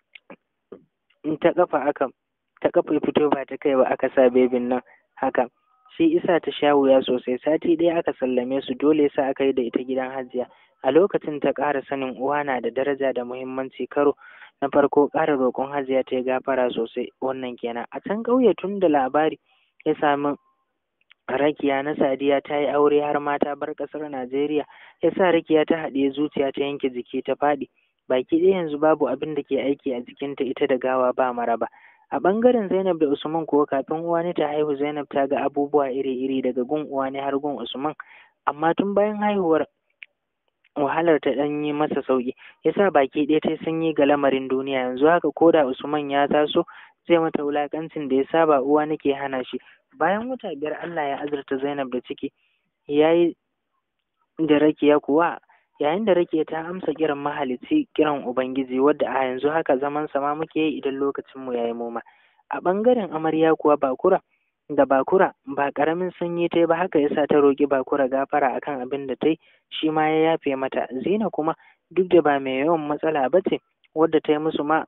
in ta kafa aka ta kafa ya fito ba ta kai ba aka sa bebin nan haka shi isa ta sha wuya sosai sati ɗaya aka sallame su dole sa aka yi da ita gidan hajiya a lokacin ta ƙara sanin uwa na da daraja da muhimmanci karo na farko ƙara roƙon hajiya ta yi gafara sosai wannan kenan a can ƙauye tun da labari ya sami rakiya na sadiya ta yi aure har ma ta bar ƙasar najeriya ya sa rakiya ta haɗe zuciya ta yanke jiki ta faɗi baki ɗaya yanzu babu abin da ke aiki a jikinta ita da gawa ba maraba a ɓangaren zainab da usman kuwa kafin uwani ta haihu zainab ta ga abubuwa iri-iri daga gun uwani har gun usman amma tun bayan haihuwar wahalar ta ɗan yi masa sauƙi yasa baki ɗaya ta sanyi ga lamarin duniya yanzu haka ko da usman ya taso zai mata wulaƙancin da ya saba uwa nake hana shi bayan wata biyar Allah ya azurta Zainab da ciki yayi da rakiya kuwa yayin da rakiya ta amsa kiran mahalicci kiran ubangiji wadda a yanzu haka zaman sama muke yi idan lokacin mu yayi moma a ɓangaren amarya kuwa bakura da bakura ba ƙaramin sanyi ta yi ba haka yasa ta roƙi bakura gafara akan abin da ta yi shi ma ya yafe mata zina kuma duk da ba mai yawan matsala ba ce wadda ta yi musu ma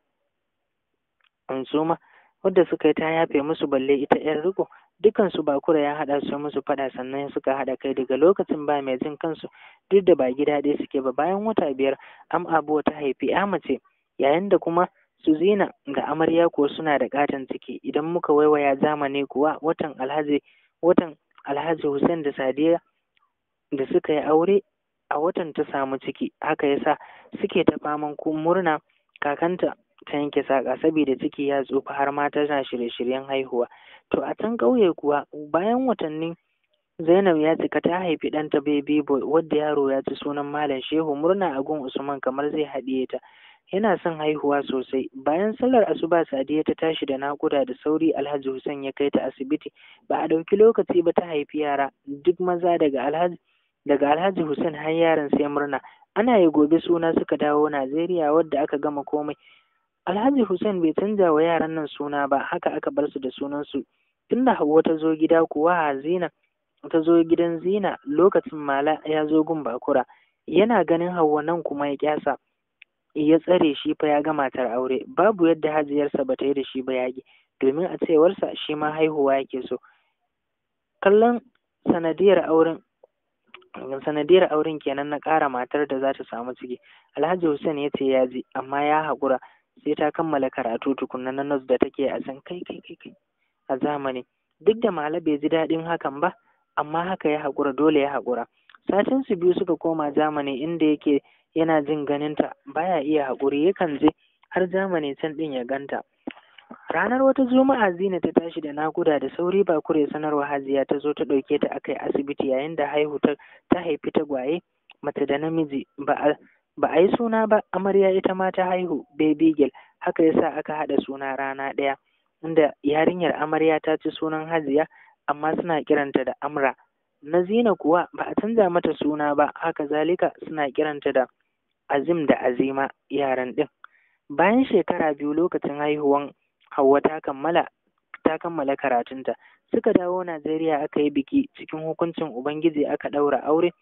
su ma wadda suka yi ta yafe musu balle ita yan riko dukansu bakura ya haɗa su musu faɗa sannan suka haɗa kai daga lokacin ba mai jin kansu duk da ba gida ɗaya suke ba bayan wata biyar am abuwa ta haifi ya mace yayin da kuma su zina da amarya kuwa suna da katon ciki idan muka waiwaya zamani kuwa watan alhaji watan alhaji hussein da sadiya da suka yi aure a watan ta samu ciki haka yasa suke ta faman murna kakanta ta yanke saƙa saboda ciki ya tsufa har ma tana shirye-shiryen haihuwa to a can ƙauye kuwa bayan watanni Zainab ya cika ta haifi ɗanta baby boy wadda yaro ya ci sunan Malam Shehu murna a gun Usman kamar zai haɗiye ta yana son haihuwa sosai bayan sallar asuba sadiya ta tashi da naƙuda da sauri alhaji hussein ya kai ta asibiti ba a ɗauki lokaci ba ta haifi yara duk maza daga alhaji daga alhaji hussein har yaran sai murna ana yi gobe suna suka dawo najeriya wadda aka gama komai alhaji hussein bai canza wa yaran nan suna ba haka aka bar su da sunansu tunda hauwa ta zo gida kuwa zina ta zo gidan zina lokacin mala ya zo gun bakura yana ganin hauwa nan kuma ya kyasa ya tsare shi fa ya ga matar aure babu yadda hajiyarsa ba ta yi da shi ba yaƙi domin a cewarsa shi ma haihuwa yake so kallon sanadiyar auren sanadiyar auren kenan na ƙara matar da za ta samu ciki alhaji hussein ya ce ya ji amma ya haƙura sai ta kammala karatu tukunna na nas da take a san kai kai kai kai a zamani duk da mala bai ji daɗin hakan ba amma haka ya haƙura dole ya haƙura satin su biyu suka koma zamani inda yake yana jin ganinta baya iya haƙuri yakan je har zamani can ɗin ya ganta ranar wata juma'a zina ta tashi da nakuda da sauri ba kure sanarwa hajiya ta zo ta ɗauke ta akai asibiti yayin da haihu ta ta haifi tagwaye mace da namiji ba a ba a yi suna ba amarya ita ma ta haihu baby girl haka yasa aka haɗa suna rana ɗaya inda yarinyar amarya ta ci sunan hajiya amma suna kiranta da amra na zina kuwa ba a canza mata suna ba haka zalika suna kiranta da azim da azima yaran ɗin bayan shekara biyu lokacin haihuwan hauwa ta kammala ta kammala karatunta suka dawo najeriya aka yi biki cikin hukuncin ubangiji aka ɗaura aure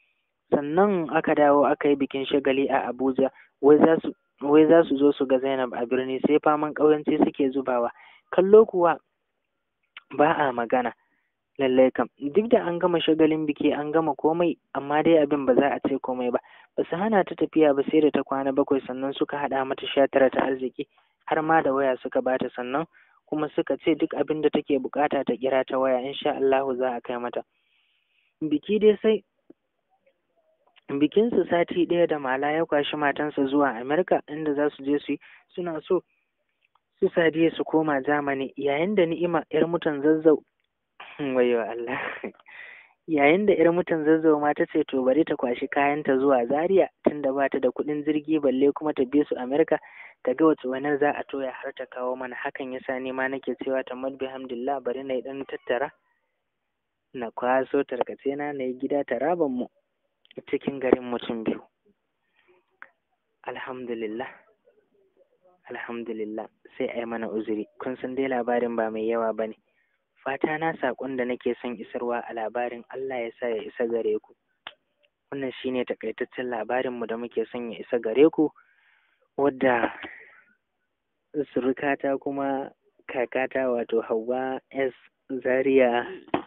sannan aka dawo aka yi bikin shagali a abuja wai za su wai za su zo su ga zainab a birni sai faman ƙauyanci suke zubawa kallo kuwa ba a magana lallai kam duk da an gama shagalin biki an gama komai amma dai abin ba za a ce komai ba ba su hana ta tafiya ba sai da ta kwana bakwai sannan suka haɗa mata sha tara ta arziki har ma da waya suka bata sannan kuma suka ce duk abin da take bukata ta kira ta waya insha Allahu za a kai mata biki dai sai bikinsu sati ɗaya da mala ya kwashi matansa zuwa Amerika inda za su je su yi suna so su sadiya su koma Germany yayin da ni'ima yar mutan zazzau wayo Allah yayin da yar mutan zazzau ma ta ce to bari ta kwashi kayanta zuwa Zaria tunda ba ta da kuɗin jirgi balle kuma ta bi su Amerika ta ga wace wani za a toya har ta kawo mana hakan yasa ni ma nake cewa ta madbi hamdulillah bari na yi ɗan tattara na kwaso tarkace na na yi gida taraban mu cikin garin mutum biyu alhamdulillah alhamdulillah sai a yi mana uzuri kun san dai labarin ba mai yawa ba ne fata na saƙon da nake son isarwa a labarin Allah ya sa ya isa gare ku wannan shine takaitaccen labarinmu da muke son ya isa gare ku wadda surukata kuma kakata wato Hauwa S Zaria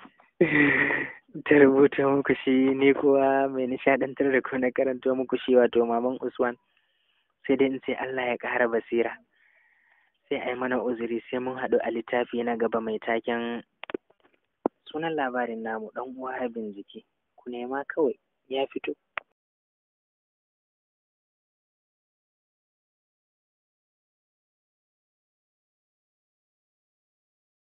ta rubuta muku shi ni kuwa mai nishaɗantar da ku na karanto muku shi wato maman Usman sai dai in ce Allah ya ƙara basira sai a yi mana uzuri sai mun haɗu a littafi na gaba mai taken sunan labarin namu ɗan uwa harbin jiki ku nema kawai ya fito